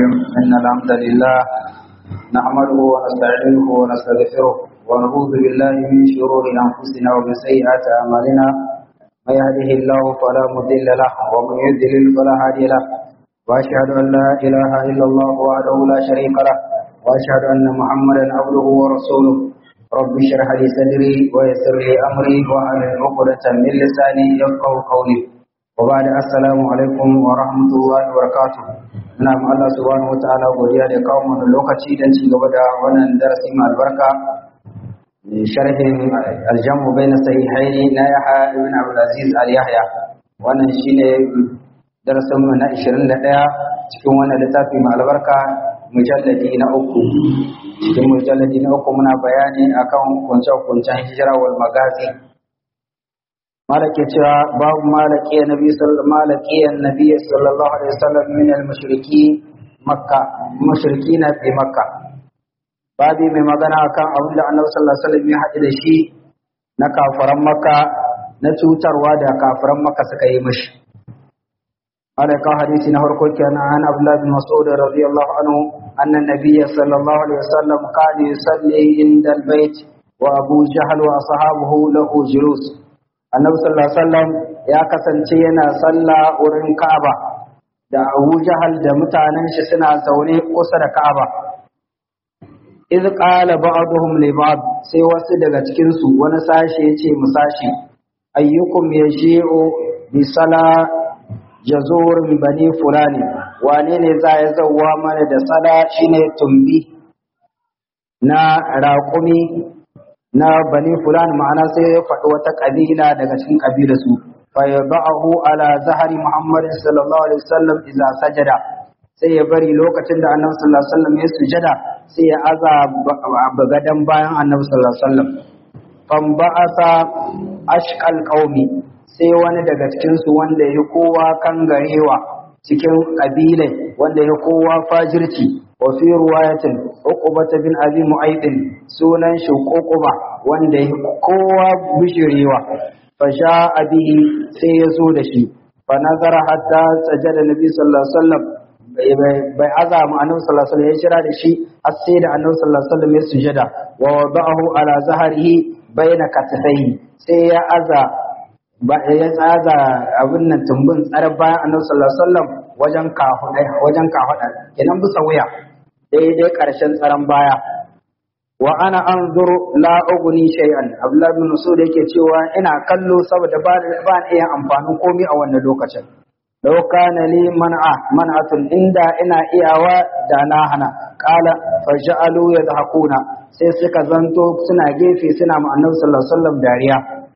إن الحمد لله نحمده ونستعينه ونستغفره ونعوذ بالله من شرور أنفسنا ومن سيئات أعمالنا من يهده الله فلا مضل له ومن يضلل فلا هادي له وأشهد أن لا إله إلا الله وحده لا شريك له وأشهد أن محمدا عبده ورسوله رب اشرح لي صدري ويسر لي أمري واحلل عقدة من لساني يفقه قولي وبعد السلام alaikum wa rahmatullahi wa barakatuh ina ma Allah subhanahu wataala godiya da kawo mana lokaci don ci gaba da wannan darasi mai albarka sharhin aljamu baina sahihaini na Yahya ibn Abdul Aziz al Yahya wannan shine darasin mu na 21 cikin wannan littafi mai albarka mujalladi na uku cikin mujalladi na uku muna bayani akan kunce-kuncen hijira wal magazi malake cewa babu malaki nabi sallallahu malaki annabi sallallahu alaihi wasallam min al-mushriki makka mushrikina fi makka babi mai magana akan abin da annabi sallallahu alaihi wasallam ya haɗu da shi na kafiran makka na cutarwa da kafiran makka suka yi mishi alaka hadisi na farko kenan an abdullah bin mas'ud radiyallahu anhu anna nabiyya sallallahu alaihi wasallam kana yusalli inda al-bait wa abu jahl wa ashabuhu lahu julus annabi sallallahu alaihi wasallam ya kasance yana sallah wurin Ka'aba da Abu Jahal da mutanen shi suna zaune kusa da Ka'aba iz qala ba'dhum li ba'd sai wasu daga cikin su wani sashi yace mu sashi ayyukum yashi'u bi sala jazurin bani fulani wane ne za ya zawwa mana da sala shine tumbi na raƙumi na bani fulan ma'ana sai ya faɗi wata ƙabila daga cikin ƙabilarsu fa yadahu ala zahari muhammad sallallahu alaihi wasallam idza sajada sai ya bari lokacin da annabi sallallahu alaihi wasallam ya sujada sai ya aza bagadan bayan annabi sallallahu alaihi wasallam fam ba'asa ashqal qaumi sai wani daga cikin su wanda ya kowa kangarewa cikin ƙabilai wanda ya kowa fajirci وفي رواية عقبة بن أبي معيط سونا شو عقبة وان قوة بشريوة فجاء به سيزود شي فنظر حتى سجد النبي صلى الله عليه وسلم bai aza mu annabi sallallahu alaihi wasallam ya shira da shi har sai da annabi sallallahu alaihi wasallam ya sujada wa wada'ahu ala zahrihi baina katifaihi sai ya aza ba ya tsaza abin nan tumbin tsar bayan annabi sallallahu alaihi wasallam wajen kafaɗa wajen kafaɗa kenan bisa wuya daidai ƙarshen tsaron baya wa ana anzuru la ugni shay'an abdullahi bin masud yake cewa ina kallo saboda ba ba iya amfanin komai a wannan lokacin law kana li man'a man'atun inda ina iyawa da na hana qala faj'alu yadhakuna sai suka zanto suna gefe suna ma annabi sallallahu alaihi wasallam dariya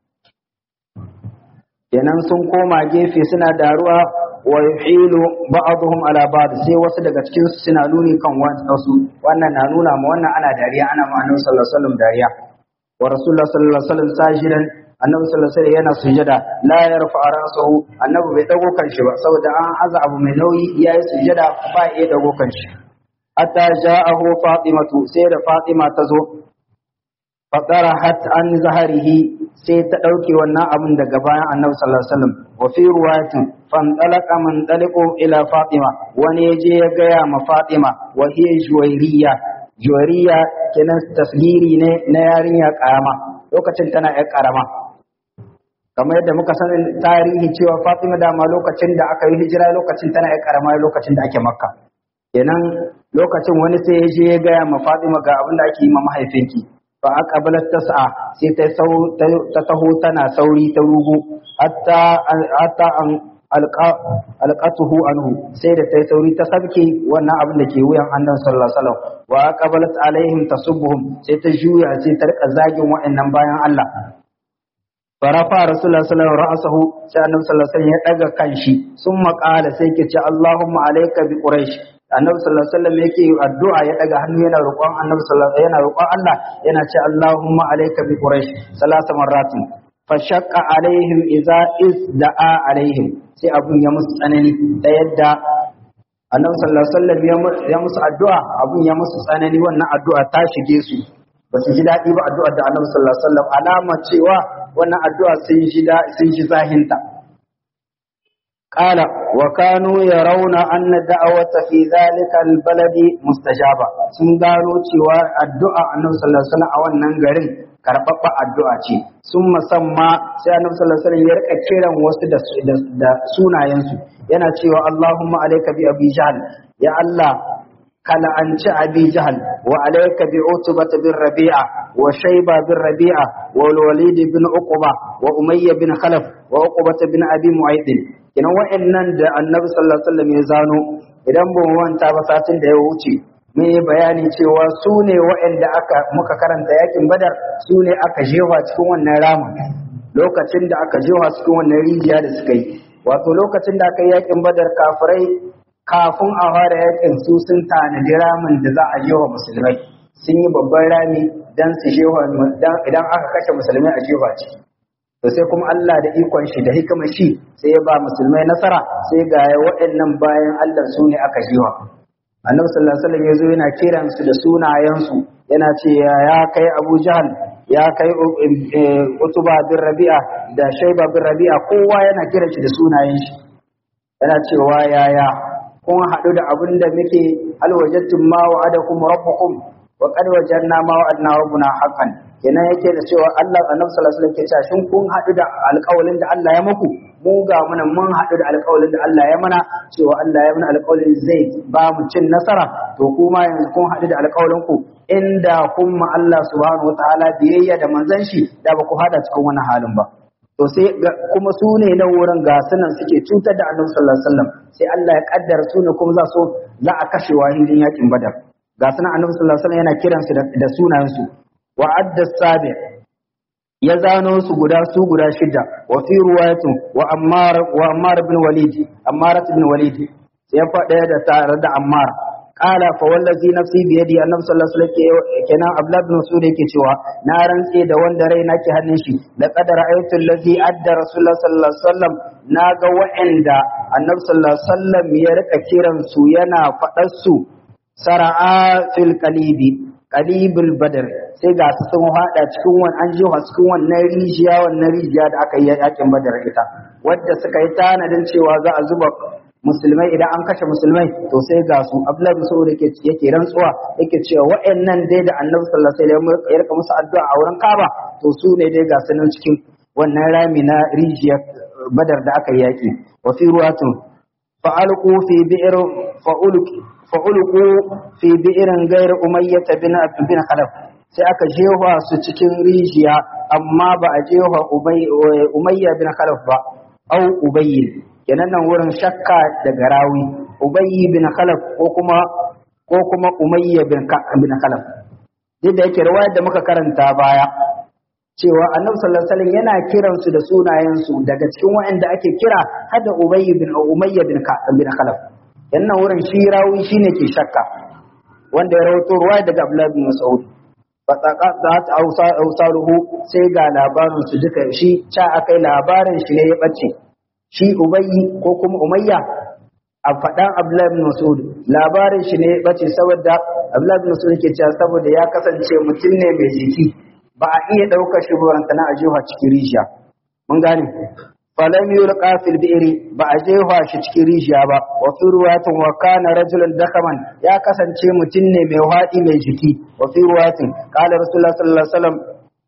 kenan sun koma gefe suna daruwa wa yuhilu ba'dhum ala ba'd sai wasu daga cikin su suna nuni kan wasu wannan na nuna ma wannan ana dariya ana ma annabi sallallahu alaihi wasallam dariya wa rasulullah sallallahu alaihi wasallam sajidan annabi sallallahu alaihi wasallam yana sujada la yarfa ra'sahu annabi bai dago kan shi ba saboda an aza abu mai nauyi yayi sujada ba ya dago kan shi hatta ja'ahu fatimatu sai da fatima ta zo fatarahat an zaharihi sai ta ɗauke wannan abin daga bayan annabi sallallahu alaihi wasallam wa fi ruwayatin fantalaqa man taliqu ila fatima wani yaje ya gaya ma fatima wa hiya juwairiya juwairiya kenan tasgiri ne na yarinya karama lokacin tana yar karama kamar yadda muka san tarihi cewa fatima dama lokacin da aka yi hijira lokacin tana yar karama lokacin da ake makka kenan lokacin wani sai ya je ya gaya ma fatima ga abin da ake yi ma mahaifinki fa aqbalat tas'a sai ta ta taho tana sauri ta rugo hatta hatta an alqatuhu anhu sai da ta sauri ta sabke wannan abin da ke wuyan annabi sallallahu alaihi wasallam wa aqbalat alaihim tasubbuhum sai ta juya sai ta rika zagin wa'annan bayan Allah farafa rasulullah sallallahu alaihi ra'sahu sai annabi sallallahu alaihi wasallam ya daga kanshi sun maƙala sai ke ce Allahumma alayka bi quraish annabi sallallahu alaihi wasallam yake addu'a ya daga hannu yana roƙon annabi sallallahu alaihi yana roƙon Allah yana ce Allahumma alayka bi quraish salasa marratin fa shaqqa alaihim idza izda'a alaihim sai abun ya musu tsanani da yadda annabi sallallahu alaihi wasallam ya musu addu'a abun ya musu tsanani wannan addu'a ta shige su ba su ji daɗi ba addu'ar da annabi sallallahu alaihi wasallam alama cewa wannan addu'a sun ji sun ji zahinta قال وكانوا يرون أن الدعوة في ذلك البلد مستجابة sun gano cewa addu'a annabi sallallahu alaihi wasallam a wannan garin karɓaɓɓa addu'a ce sun musamma sai annabi sallallahu alaihi wasallam ya rika kiran wasu da, da sunayensu yana cewa Allahumma alayka bi abi jahl ya Allah kala an ci abi jahl wa alayka bi utbah bin rabi'a wa shayba bin rabi'a wa walid bin uqba wa umayya bin khalaf wa uqbah bin abi mu'ayd kina wa'annan da annabi sallallahu alaihi wasallam ya zano idan ba mu manta ba satin da ya wuce mun yi bayani cewa su ne wa'anda aka muka karanta yakin badar su ne aka jefa cikin wannan ramin lokacin da aka jefa cikin wannan rijiya da suka yi wato lokacin da aka yi yakin badar kafirai kafin a fara yakin su sun tanadi ramin da za a jefa musulmai sun yi babban rami dan su jefa idan aka kashe musulmai a jefa ciki to sai kuma Allah da ikon shi da hikimar shi sai ya ba musulmai nasara sai ga waɗannan bayan Allah su ne aka jiwa annabi sallallahu alaihi wasallam yazo yana kiran su da sunayen su yana ce ya kai Abu Jahal ya kai Utuba bin Rabi'a da Shayba bin Rabi'a kowa yana kiran shi da sunayen shi yana cewa yaya kun haɗu da abin da muke alwajattum ma wa'adakum rabbukum wa qad wajanna ma wa'adna rabbuna haqqan kenan yake da cewa Allah annabi sallallahu alaihi wasallam ke cewa shin kun haɗu da alƙawalin da Allah ya muku mu ga muna mun haɗu da alƙawalin da Allah ya mana cewa Allah ya mana alƙawalin zai ba mu cin nasara to kuma yanzu kun haɗu da alƙawalin ku inda kun ma Allah subhanahu wataala biyayya da manzon shi da ba ku hada cikin wannan halin ba to sai kuma su ne na wurin ga sunan suke cutar da annabi sallallahu alaihi wasallam sai Allah ya kaddara su ne kuma za su za a kashe wahidin yakin badar ga sunan annabi sallallahu alaihi wasallam yana kiransu da sunayensu wa adda sabi ya zano su guda su guda shida wa fi ruwayatin wa ammar wa ammar ibn walid ammar ibn walid sai ya faɗa da tare da ammar qala fa wallazi nafsi bi yadi annabi sallallahu alaihi wasallam kenan abdullah ibn mas'ud yake cewa na rantse da wanda rai nake hannun shi la qad ra'aytu allazi adda rasulullah sallallahu alaihi wasallam naga wa'anda annabi sallallahu alaihi wasallam ya rika kiran su yana faɗar su sara'a fil qalibi qalibul badr sai ga su sun hada cikin wannan an jiwa cikin wannan rijiya wannan rijiya da aka yi yakin badar ita wadda suka yi tanadin cewa za a zuba musulmai idan an kashe musulmai to sai ga su abdullahi saboda yake yake rantsuwa yake cewa wa'annan dai da annabi sallallahu alaihi wasallam ya rika musu addu'a a wurin kaba to su ne dai ga sunan cikin wannan rami na rijiyar badar da aka yi yaki wa fi ruwatun fa'alqu fi bi'r fa'ulqi fa'ulqu fi bi'rin ghayr umayyah bin bin khalaf sai aka jefa su cikin rijiya amma ba a jefa umayya bin khalaf ba au ubayy kenan nan wurin shakka daga rawi ubayy bin khalaf ko kuma ko kuma umayya bin bin khalaf duk da yake riwayar da muka karanta baya cewa annabi sallallahu alaihi wasallam yana kiran su da sunayen su daga cikin waɗanda ake kira hada ubayy bin umayya bin bin khalaf yannan wurin shi rawi shine ke shakka wanda ya rawaito ruwaya daga abdullah bin mas'ud fataka za ta ausaruhu sai ga labarin su duka shi ca akai labarin shi ne ya bace shi ubayyi ko kuma umayya a faɗan abdullahi bin mas'ud labarin shi ne ya bace saboda abdullahi bin mas'ud ke cewa saboda ya kasance mutum ne mai jiki ba a iya ɗaukar shi buranta na ajiha cikin rijiya mun gane falam yulqa fil bi'ri ba a jefa shi cikin rijiya ba wa fi ruwatin wa kana rajulan dakaman ya kasance mutum ne mai haɗi mai jiki wa fi ruwatin qala rasulullah sallallahu alaihi wasallam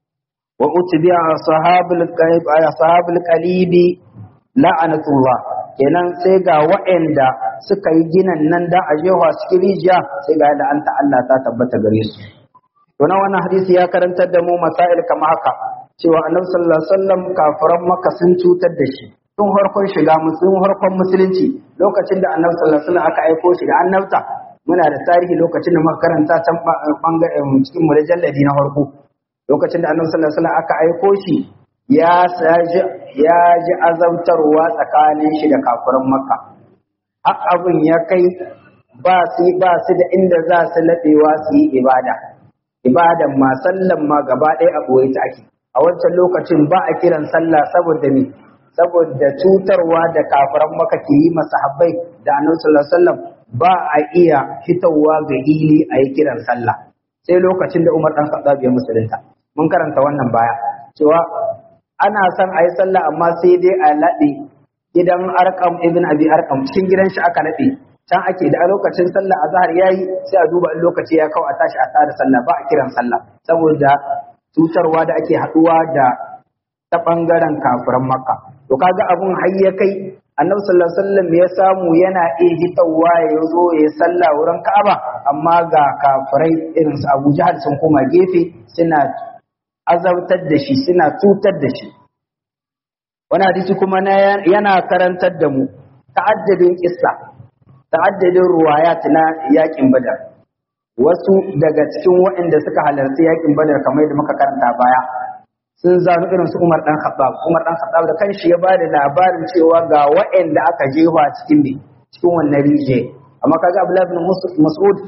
wa utbi'a ashabul qalib ashabul qalibi la'anatullah kenan sai ga wa'anda suka yi ginan nan da a jefa cikin rijiya sai ga da anta Allah ta tabbata gare su to na wannan hadisi ya karantar da mu masail kama haka cewa annabi sallallahu alaihi wasallam kafiran makka sun cutar da shi tun harkon shiga musulun harkon musulunci lokacin da annabi sallallahu alaihi wasallam aka aiko shi da annabta muna da tarihi lokacin da muka karanta can bangaren cikin mujalladi na farko lokacin da annabi sallallahu alaihi wasallam aka aiko shi ya saji ya ji azabtarwa tsakanin shi da kafiran makka har abin ya kai ba su ba su da inda za su laɓewa su yi ibada ibadan ma sallan ma gaba ɗaya a ɓoye ta ake a wancan lokacin ba a kiran sallah saboda me saboda cutarwa da kafiran maka ke yi masahabbai da annabi sallallahu alaihi wasallam ba a iya fitowa ga hili a yi kiran sallah sai lokacin da Umar dan Khattab ya musulunta mun karanta wannan baya cewa ana son a yi sallah amma sai dai a laɗe gidan arkam ibn abi arkam cikin gidan shi aka nade can ake da a lokacin sallah azhar yayi sai a duba in lokaci ya kawo a tashi a tada sallah ba a kiran sallah saboda cutarwa da ake haduwa da ta bangaren kafiran makka to kaga abun har ya kai annabi sallallahu alaihi wasallam ya samu yana iya hitawa ya zo ya sallah wurin ka'aba amma ga kafirai irin su Abu Jahal sun koma gefe suna azabtar da shi suna cutar da shi wani hadisi kuma yana karantar da mu ta'addadin kissa ta'addadin ruwayat na yakin badar wasu daga cikin waɗanda suka halarci yakin badar kamar yadda muka karanta baya sun zanu irin su Umar dan Khattab Umar dan Khattab da kanshi ya bada labarin cewa ga waɗanda aka jefa cikin ne cikin wannan rije amma kaga Abdullah bin Mas'ud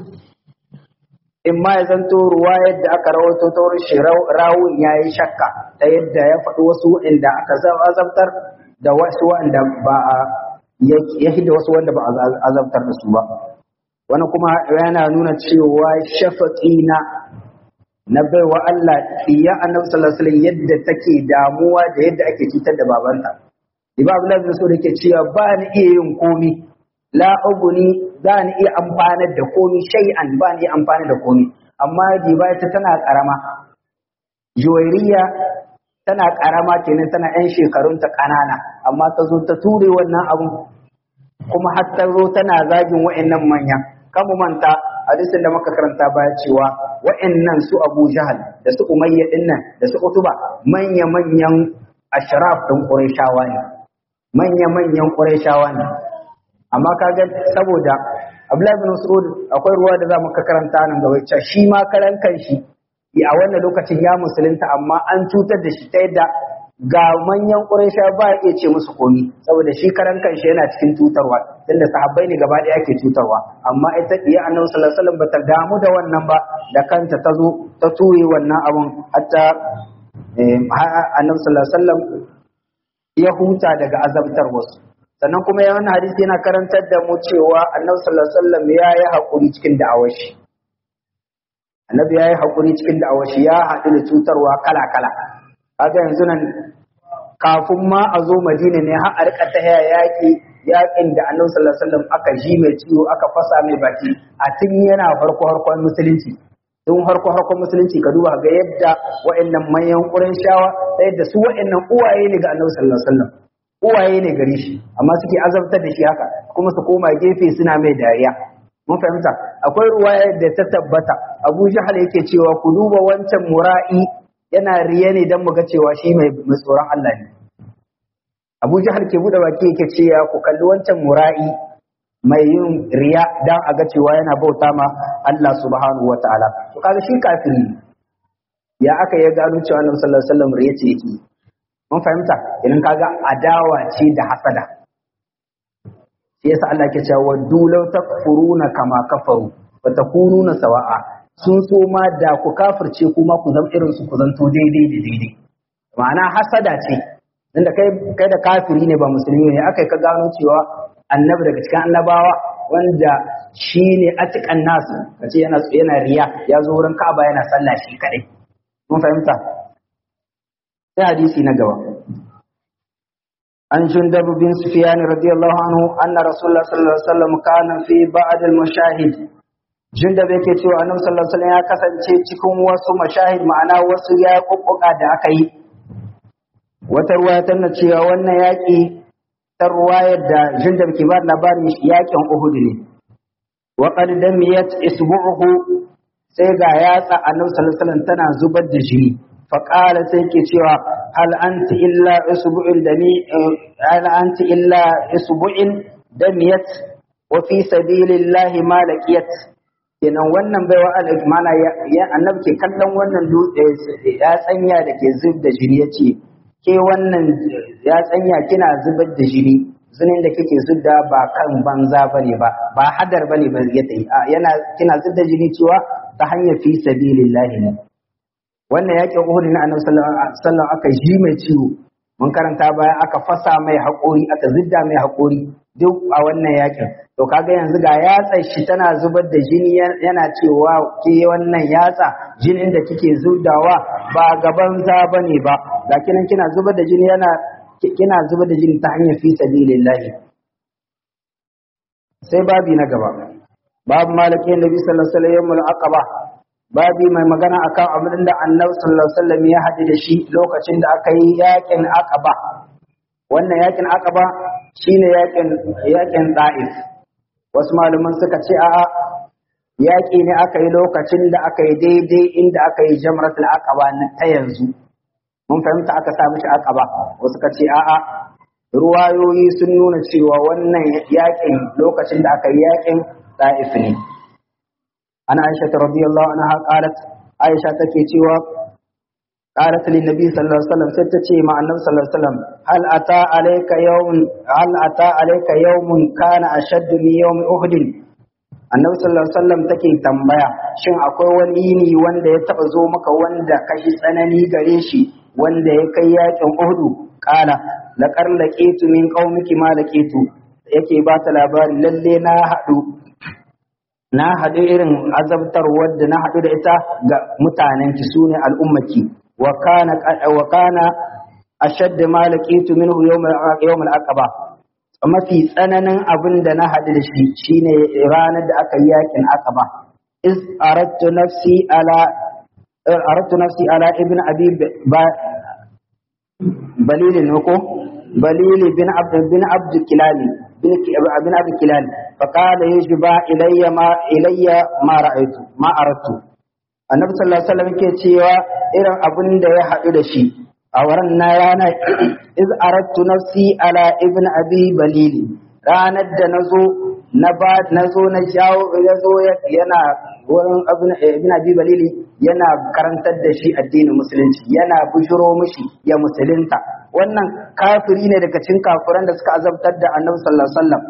in ma ya zanto ruwayar da aka rawaito ta wurin shi rawun yayi shakka ta yadda ya faɗi wasu waɗanda aka azabtar da wasu waɗanda ba a ya hidda wasu wanda ba a azabtar da su ba wani kuma yana nuna cewa shafaƙi na na baiwa Allah iya annabi sallallahu alaihi wasallam yadda take damuwa da yadda ake cutar da babanta Ibn Abdullah bin Saud yake cewa ba ni iya yin komi la uguni za ni iya amfanar da komi shay'an ba ni iya amfanar da komi amma diba ta tana karama Juwairiya tana karama kenan tana yan shekarunta kanana amma ta zo ta ture wannan abun kuma har ta zo tana zagin wa'annan manya kamu manta hadisin da muka karanta baya cewa wa'annan su Abu Jahal da su Umayya dinnan da su Utuba manya manyan ashraf din Qurayshawa ne manya manyan Qurayshawa ne amma kaga saboda Abdullahi bin Mas'ud akwai ruwa da za mu ka karanta nan gaba cewa shi ma karan kanshi a wannan lokacin ya musulunta amma an cutar da shi ta yadda ga manyan Quraysha ba ya iya ce musu komi saboda shi karan kanshi yana cikin cutarwa tunda sahabbai ne gaba ɗaya ake cutarwa amma ita iya annabi sallallahu alaihi wasallam bata damu da wannan ba da kanta ta zo ta ture wannan abun hatta annabi sallallahu alaihi wasallam ya huta daga azabtar wasu sannan kuma ya wannan hadisi yana karantar da mu cewa annabi sallallahu alaihi wasallam ya yi hakuri cikin da'awar shi annabi ya yi hakuri cikin da'awar shi ya haɗu da cutarwa kala kala kaga yanzu nan kafin ma a zo madina ne har a rika ta yaƙi yaƙin da annabi sallallahu alaihi wasallam aka ji mai ciwo aka fasa mai baki a tun yana farko harkon musulunci tun harko harkon musulunci ka duba ga yadda wa'annan manyan shawa ta yadda su wa'annan uwaye ne ga annabi sallallahu alaihi wasallam uwaye ne gare shi amma suke azabtar da shi haka kuma su koma gefe suna mai dariya mun fahimta akwai ruwaya da ta tabbata Abu Jahal yake cewa ku duba wancan mura'i yana riya ne don mu ga cewa shi mai tsoron Allah ne. Abu Jahal ke buɗe baki yake cewa ku kalli wancan mura'i mai yin riya don a ga cewa yana bauta ma Allah subhanahu wa ta'ala. To kaga shi kafiri ya aka ya gano cewa Annabi sallallahu alaihi wasallam riya ce yake. Mun fahimta idan kaga adawa ce da hasada. Shi yasa Allah ke cewa waddu law takfuruna kama kafaru wa takununa sawa'a sun so ma da ku kafirce kuma ku zama irin su ku zanto daidai da daidai ma'ana hasada ce inda kai kai da kafiri ne ba musulmi ne akai ka gano cewa annabi daga cikin annabawa wanda shi ne atikan nasu kace yana yana riya ya zo wurin Ka'aba yana sallah shi kadai mun fahimta sai hadisi na gaba an jundab bin sufyan radiyallahu anhu anna rasulullah sallallahu alaihi wasallam kana fi ba'd al-mushahid Jundab yake cewa Annabi sallallahu alaihi wasallam ya kasance cikin wasu mashahid ma'ana wasu ya kokkoka da aka yi. Wata ruwaya tana cewa wannan yaƙi ta ruwayar da Jundab ke ba labarin yaƙin Uhud ne. Wa qad damiyat isbu'uhu sai ga yatsa Annabi sallallahu alaihi wasallam tana zubar da jini. Fa qala sai ke cewa hal anti illa isbu'in dami hal anti illa isbu'in damiyat wa fi sabilillahi ma laqiyat kenan wannan baiwa mana ya annabi ke kallon wannan dutse ya tsanya da ke zub da jini yace ke wannan ya tsanya kina zubar da jini zunin da kike zubda ba kan banza bane ba ba hadar bane ba ya tayi yana kina zub da jini cewa ta hanyar fi sabilillahi ne wannan yakin Uhud na annabi sallallahu alaihi wasallam aka ji mai ciwo mun karanta baya aka fasa mai haƙori aka zidda mai haƙori duk a wannan yakin to kaga yanzu ga yatsar shi tana zubar da jini yana cewa ke wannan yatsa jinin da kike zudawa ba gaban za bane ba ga kinan kina zubar da jini yana kina zubar da jini ta hanyar fi sabilillahi sai babi na gaba babu malakin nabi sallallahu alaihi wasallam aqaba babi mai magana akan abin da annabi sallallahu alaihi wasallam ya haɗu da shi lokacin da aka yi yakin aqaba wannan yakin aqaba shine yakin yakin da'if wasu malaman suka ce a'a yaƙi ne aka yi lokacin da aka yi daidai inda aka yi jamratul aqaba ta yanzu mun fahimta aka sa mishi aqaba wasu ka ce a'a ruwayoyi sun nuna cewa wannan yaƙin lokacin da aka yi yaƙin da'if ne ana aisha radiyallahu anha qalat aisha take cewa قالت للنبي صلى الله عليه وسلم ستتي مع النبي صلى الله عليه وسلم هل أتى عليك يوم هل أتى عليك يوم كان أشد من يوم أحد annabi sallallahu alaihi wasallam take tambaya shin akwai wani yini wanda ya taba zo maka wanda kashi tsanani gare shi wanda ya kai yakin Uhud qala laqad laqitu min qaumiki ma laqitu yake ba ta labari lalle na hadu na hadu irin azabtar wadda na hadu da ita ga mutanen ki sune al'ummaki wa kana wa kana ashadd ma laqitu minhu yawm yawm al-aqaba mafi tsananin abin da na haɗu da shi shine ranar da aka yi yakin aqaba is aradtu nafsi ala aradtu nafsi ala ibn abi balil ne ko balil bin abd bin abd kilali bin bin abd kilali fa qala yajba ilayya ma ilayya ma ra'aytu ma aradtu annabi sallallahu alaihi wasallam ke cewa irin abin da ya haɗu da shi a wurin na rana iz arattu nafsi ala ibn abi balili ranar da nazo na ba nazo na jawo yazo yana wurin ibn abi balili yana karantar da shi addinin musulunci yana bujuro mishi ya musulunta wannan kafiri ne daga cikin kafiran da suka azabtar da annabi sallallahu alaihi wasallam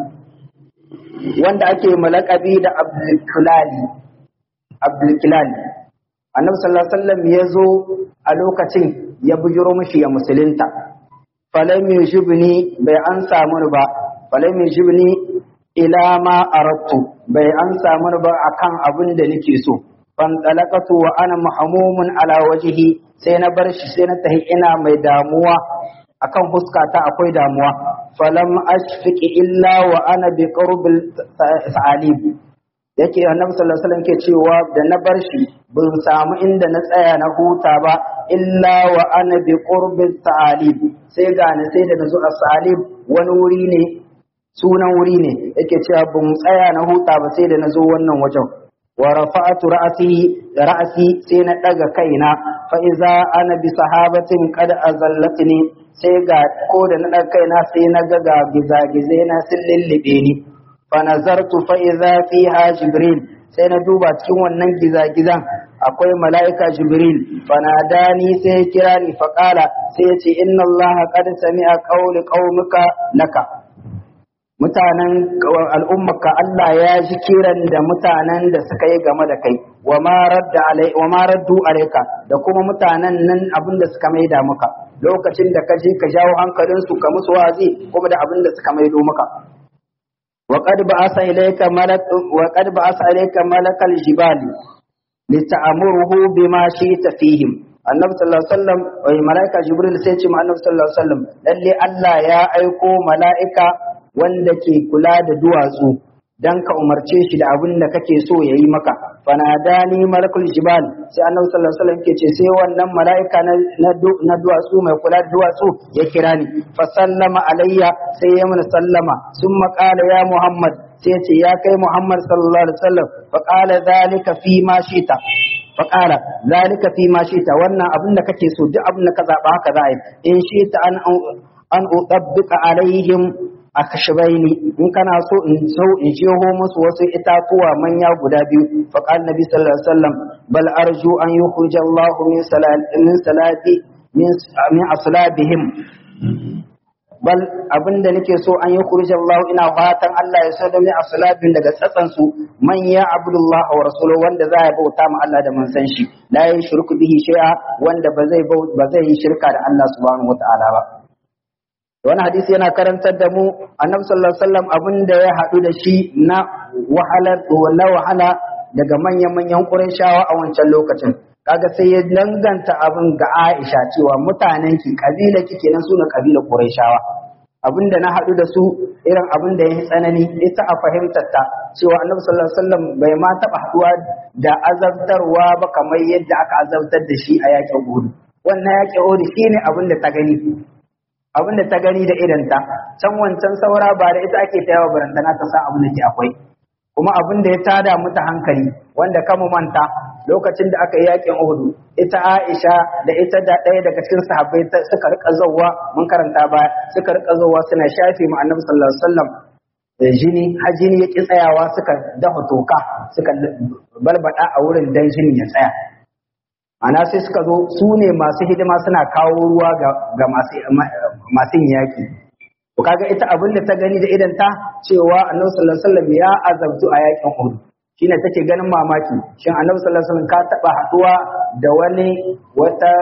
wanda ake malakabi da abdul kilali abdul kilali annabi sallallahu alaihi wasallam ya zo a lokacin ya bujiro mishi ya musulunta falam yujibni bai an samu ba falam yujibni ila ma aradtu bai an samu ba akan abin da nake so fan talaqatu wa ana mahmumun ala wajhi sai na bar shi sai na tahi ina mai damuwa akan huskata akwai damuwa falam ashfiqi illa wa ana bi qurbil sa'alib yake annabi sallallahu alaihi wasallam ke cewa da na bar shi ban samu inda na tsaya na huta ba illa wa ana bi qurbis sa'alib sai ga ni sai da nazo as-salib wani wuri ne sunan wuri ne yake cewa ban tsaya na huta ba sai da nazo wannan wajen wa rafa'atu ra'si ra'si sai na daga kaina fa iza ana bi sahabatin qad azallatni sai ga ko da na daga kaina sai na ga ga gizagize na sun lullube ni fanazartu fa idza fiha jibril sai na duba cikin wannan gizagizan akwai mala'ika jibril fanadani sai ya kira ni fa qala sai ya ce inna allaha qad sami'a qawli qaumika laka mutanen al'ummaka Allah ya ji kiran da mutanen da suka yi game da kai wa ma radda alai wa ma raddu alayka da kuma mutanen nan abin da suka maida maka lokacin da ka je ka jawo hankalinsu ka musu wazi kuma da abin da suka maido maka وقد بعث إليك ملك وقد بعث إليك ملك الجبال لتأمره بما شئت فيهم annabi sallallahu alaihi wasallam wai malaika jibril sai ce ma annabi sallallahu alaihi wasallam lalle Allah ya aiko malaika wanda ke kula da duwatsu dan ka umarce shi da abin da kake so yayi maka fanadani malakul jibal sai annabi sallallahu alaihi wasallam ke ce sai wannan malaika na na duwatsu mai kula da duwatsu ya kira ni fa sallama alayya sai ya mana sallama summa qala ya muhammad sai ce ya kai muhammad sallallahu alaihi wasallam fa qala zalika fi ma shita fa qala zalika fi ma shita wannan abin da kake so duk abin da ka zaba haka za a yi in shita an an utabbika alaihim akashbaini in kana so in so in jeho musu wasu itatuwa manya guda biyu fa qala nabi sallallahu alaihi wasallam bal arju an yukhrij Allah min salati min salati min aslabihim bal abinda nake so an yukhrij Allah ina fatan Allah ya so da min aslabin daga tsatsan su man ya abdullah wa rasuluhu wanda za ya bauta ma Allah da manzon shi la yushriku bihi shay'a wanda ba zai ba zai yi shirka da Allah subhanahu wataala ba wani hadisi yana karantar da mu annabi sallallahu alaihi wasallam abin da ya haɗu da shi na wahalar wala wahala daga manyan manyan qurayshawa a wancan lokacin kaga sai ya danganta abin ga Aisha cewa mutanen ki kabila ki kenan suna kabila Qurayshawa abinda na haɗu da su irin abin da ya yi tsanani ita a fahimtar ta cewa Annabi sallallahu alaihi wasallam bai ma taɓa haɗuwa da azabtarwa ba kamar yadda aka azabtar da shi a yakin Uhud wannan yakin Uhud shine abin da ta gani abin da ta gani da idanta can wancan saura ba da ita ake ta yawa barantana ta san abin da ke akwai kuma abin da ya tada mata hankali wanda kama manta lokacin da aka yi yakin Uhud ita Aisha da ita da ɗaya daga cikin sahabbai suka rika zawwa mun karanta ba suka rika zawwa suna shafe mu Annabi sallallahu alaihi wasallam jini har jini ya ki tsayawa suka dafa toka suka balbada a wurin dan jini ya tsaya ana sai suka zo su ne masu hidima suna kawo ruwa ga masu yaki to kaga ita abin da ta gani da idan ta cewa annabi sallallahu alaihi wasallam ya azabtu a yakin Uhud shine take ganin mamaki shin annabi sallallahu alaihi wasallam ka taba haduwa da wani wata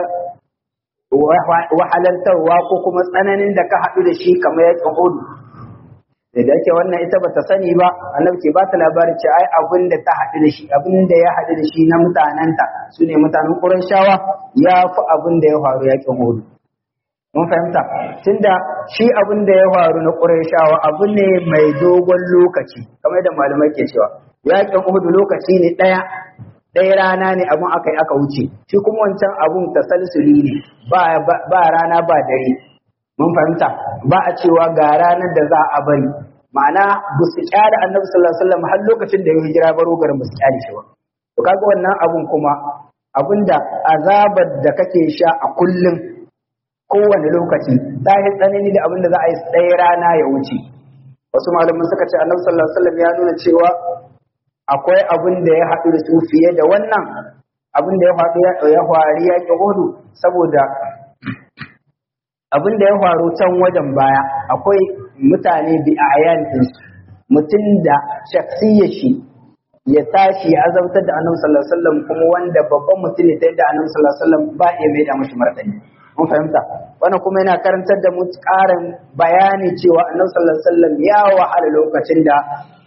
wahalantarwa ko kuma tsananin da ka haɗu da shi kamar yakin Uhud da da yake wannan ita bata sani ba annabi ke ba ta labarin ce ai abin da ta haɗu da shi abin da ya haɗu da shi na mutanenta su ne mutanen Qurayshawa ya fi abin da ya faru yakin Uhud mun fahimta tunda shi abin da ya faru na Qurayshawa abu ne mai dogon lokaci kamar da malamai ke cewa yakin Uhud lokaci ne ɗaya ɗaya rana ne abun aka yi aka wuce shi kuma wancan abun tasalsuli ne ba ba rana ba dare mun fahimta ba a cewa ga ranar da za a bari ma'ana ba su kyale annabi sallallahu alaihi wasallam har lokacin da ya hijira baro garin ba su kyale shi ba to kaga wannan abun kuma abinda azabar da kake sha a kullum kowane lokaci ta yi tsanani da abin da za a yi tsaye rana ya wuce wasu malaman suka ce annabi sallallahu alaihi wasallam ya nuna cewa akwai abin da ya haɗu da su fiye da wannan abin da ya faru ya faru ya ki hudu saboda abin da ya faru can wajen baya akwai mutane bi a ayan mutum da shaksiyar shi ya tashi ya azabtar da annabi sallallahu alaihi wasallam kuma wanda babban mutum ne ta yadda annabi sallallahu alaihi wasallam ba ya mai da mashi martani mun fahimta wannan kuma yana karantar da mu ƙarin bayani cewa annabi sallallahu alaihi wasallam ya wahala lokacin da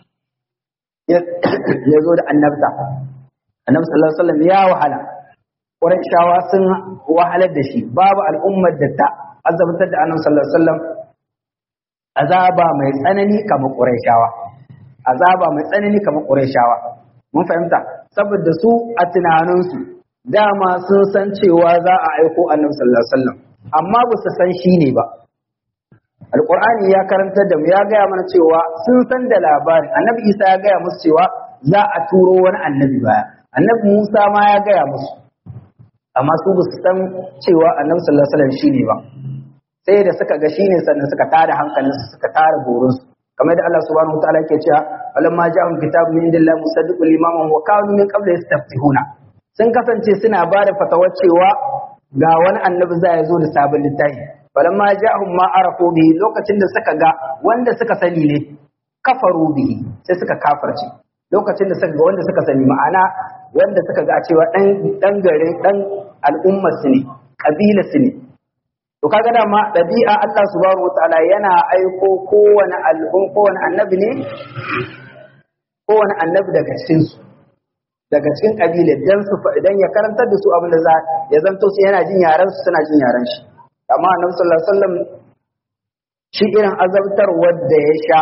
ya zo da annabta annabi sallallahu alaihi wasallam ya wahala Qurayshawa sun wahalar da shi babu al'ummar da ta azabtar da annabi sallallahu alaihi wasallam azaba mai tsanani kamar Qurayshawa azaba mai tsanani kamar Qurayshawa mun fahimta saboda su a tunaninsu dama sun san cewa za a aiko annabi sallallahu alaihi wasallam amma ba su san shi ne ba alqur'ani ya karantar da mu ya gaya mana cewa sun san da labarin annabi isa ya gaya musu cewa za a turo wani annabi baya annabi musa ma ya gaya musu amma su ba su san cewa annabi sallallahu alaihi wasallam shine ba sai da suka ga shine sannan suka tada hankalinsu suka tara burinsu kamar da Allah subhanahu wataala yake cewa walamma ja'ahum kitabun min indillahi musaddiqun liman wa kanu min qabli yastaftihuna sun kasance suna ba da fatawar cewa ga wani annabi za ya zo da sabon littafi falamma ja'ahum ma arafu bihi lokacin da suka ga wanda suka sani ne kafaru bihi sai suka kafarce lokacin da suka ga wanda suka sani ma'ana wanda suka ga cewa dan dan garin dan al'ummar su ne kabila su ne to kaga dama dabi'a Allah subhanahu wataala yana aiko kowane al'um kowane annabi ne kowane annabi daga cikin su daga cikin kabilar dan su idan ya karantar da su abin da za ya zanto su yana jin yaran su suna jin yaran shi amma annabi sallallahu alaihi wasallam shi irin azabtar wanda ya sha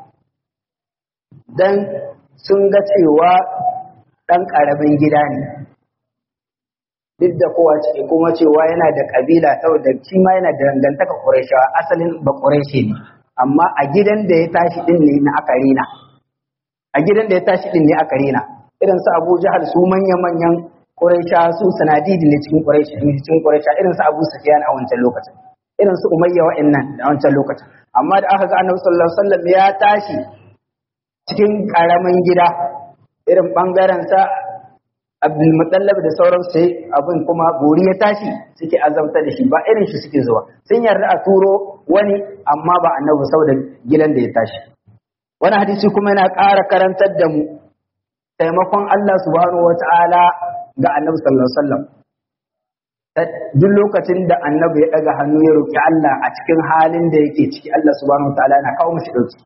dan sun ga cewa dan karamin gida ne duk da kowa ce kuma cewa yana da kabila saboda shi ma yana da dangantaka Qurayshawa asalin ba Qurayshi ne amma a gidan da ya tashi din ne na aka rena a gidan da ya tashi din ne aka rena irin su Abu Jahal su manya-manyan Quraisha su sanadidi ne cikin Quraisha ne cikin Quraisha irin su Abu Sufyan a wancan lokacin irin su Umayya wa'annan a wancan lokacin amma da aka ga Annabi sallallahu alaihi wasallam ya tashi cikin karamin gida irin bangaren sa Abdul Muttalib da sauran sai abin kuma gori ya tashi suke azabta da shi ba irin shi suke zuwa sun yarda a turo wani amma ba Annabi saboda gidan da ya tashi wani hadisi kuma yana ƙara karantar da mu taimakon Allah subhanahu wa ta'ala ga annabi sallallahu Alaihi wasallam. Duk lokacin da annabi ya ɗaga hannu ya roƙi Allah a cikin halin da yake ciki Allah subhanahu wa ta'ala yana kawo mashi ɗauki.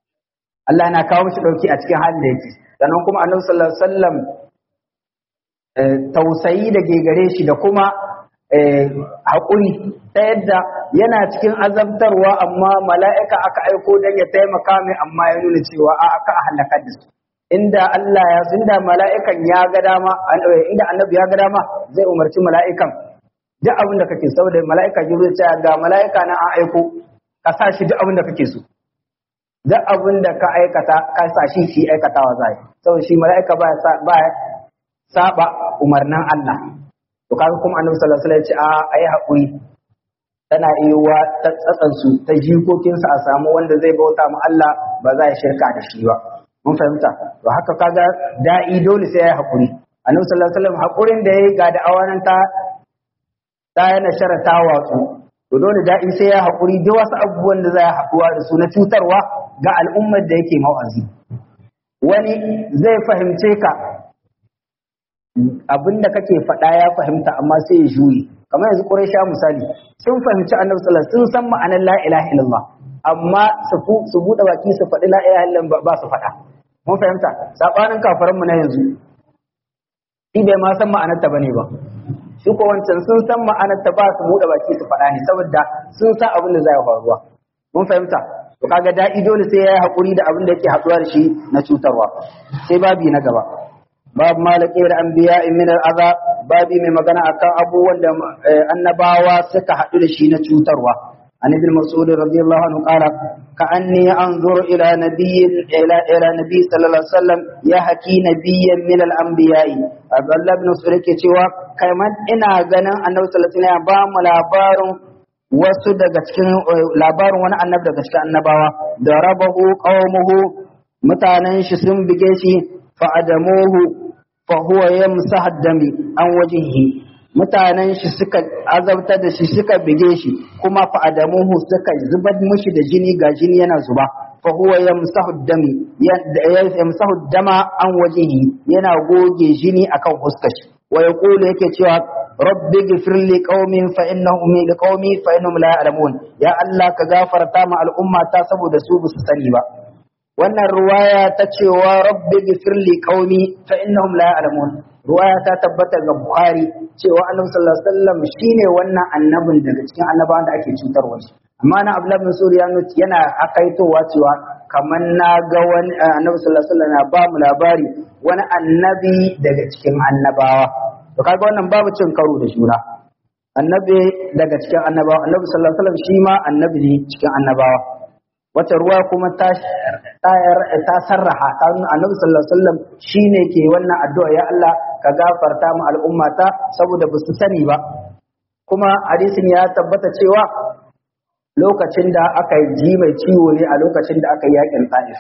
Allah yana kawo mashi ɗauki a cikin halin da yake. Sannan kuma annabi sallallahu Alaihi wasallam tausayi da ke gare shi da kuma haƙuri ta yadda yana cikin azabtarwa amma mala'ika aka aiko don ya taimaka mai amma ya nuna cewa a aka halakar da su inda Allah ya inda mala'ikan ya ga dama inda annabi ya ga dama zai umarci mala'ikan duk abin da kake saboda mala'ika jibril ce ga mala'ika na an aiko ka sa shi duk abin da kake so duk abin da ka aikata ka sa shi shi aikatawa zai saboda shi mala'ika ba ba saba umarnin Allah to kaga kuma annabi sallallahu alaihi wasallam ya ce a ayi hakuri tana iya ta tsatsan su ta jikokin sa a samu wanda zai bauta mu Allah ba za ya shirka da shi ba mun fahimta to haka kaga da'i dole sai ya hakuri annabi sallallahu alaihi wasallam hakurin da yayi ga da awanan ta ta yana sharata watsu to dole da'i sai ya hakuri da wasu abubuwan da za ya haɗuwa da su na cutarwa ga al'ummar da yake mau'azi wani zai fahimce ka abin da kake faɗa ya fahimta amma sai ya juye kamar yanzu Quraysha misali sun fahimci Annabi sallallahu alaihi wasallam sun san ma'anar la ilaha illallah amma su su bude baki su faɗi la ilaha illallah ba su faɗa mun fahimta sabanin kafaran mu na yanzu shi bai ma san ma'anar ta bane ba shi ko wancan sun san ma'anar ta ba su bude baki su faɗa ne saboda sun san abin da zai faruwa mun fahimta to kaga da'i dole sai ya yi hakuri da abin da yake haɗuwa da shi na cutarwa sai babi na gaba babu malakiyar anbiya min al'aza babi mai magana akan abubuwan da annabawa suka haɗu da shi na cutarwa an ibn mas'ud radiyallahu anhu qala ka anni anzuru ila nabiyyin ila ila nabiy sallallahu alaihi wasallam ya haki nabiyyan min al-anbiya'i abdullah ibn mas'ud yake cewa kai man ina ganin annabi sallallahu alaihi wasallam ba mu labarin wasu daga cikin labarin wani annabi daga cikin annabawa da rabahu qaumuhu mutanen shi sun bige shi fa adamuhu fahuwa ya musa dami an wajihi mutanen shi suka azabtar da shi suka bige shi kuma fa'adamuhu suka zubar mushi da jini ga jini yana zuba fahuwa ya musa dami ya musa dama an wajihi yana goge jini akan huskar shi wa yaqulu yake cewa rabbi ghfir li qaumin fa innahum li qaumi fa innahum la ya'lamun ya allah ka gafarta ma al'umma ta saboda su ba su sani ba wannan ruwaya ta cewa rabbi ghfir li qaumi fa innahum la ya'lamun ruwaya ta tabbata ga bukhari cewa annabi sallallahu alaihi wasallam shine wannan annabin daga cikin annabawan da ake cutarwa shi amma na abdullah bin suriya yana akaitowa cewa kamar na ga wani annabi sallallahu alaihi wasallam na ba mu labari wani annabi daga cikin annabawa to kaga wannan babu cin karo da juna annabi daga cikin annabawa annabi sallallahu alaihi wasallam shi ma annabi ne cikin annabawa wata ruwa kuma ta ta sarraha ta nuna annabi sallallahu alaihi wasallam shine ke wannan addu'a ya Allah ka gafarta mu al'ummata saboda ba su sani ba kuma hadisin ya tabbata cewa lokacin da aka ji mai ciwo ne a lokacin da aka yi yakin ta'if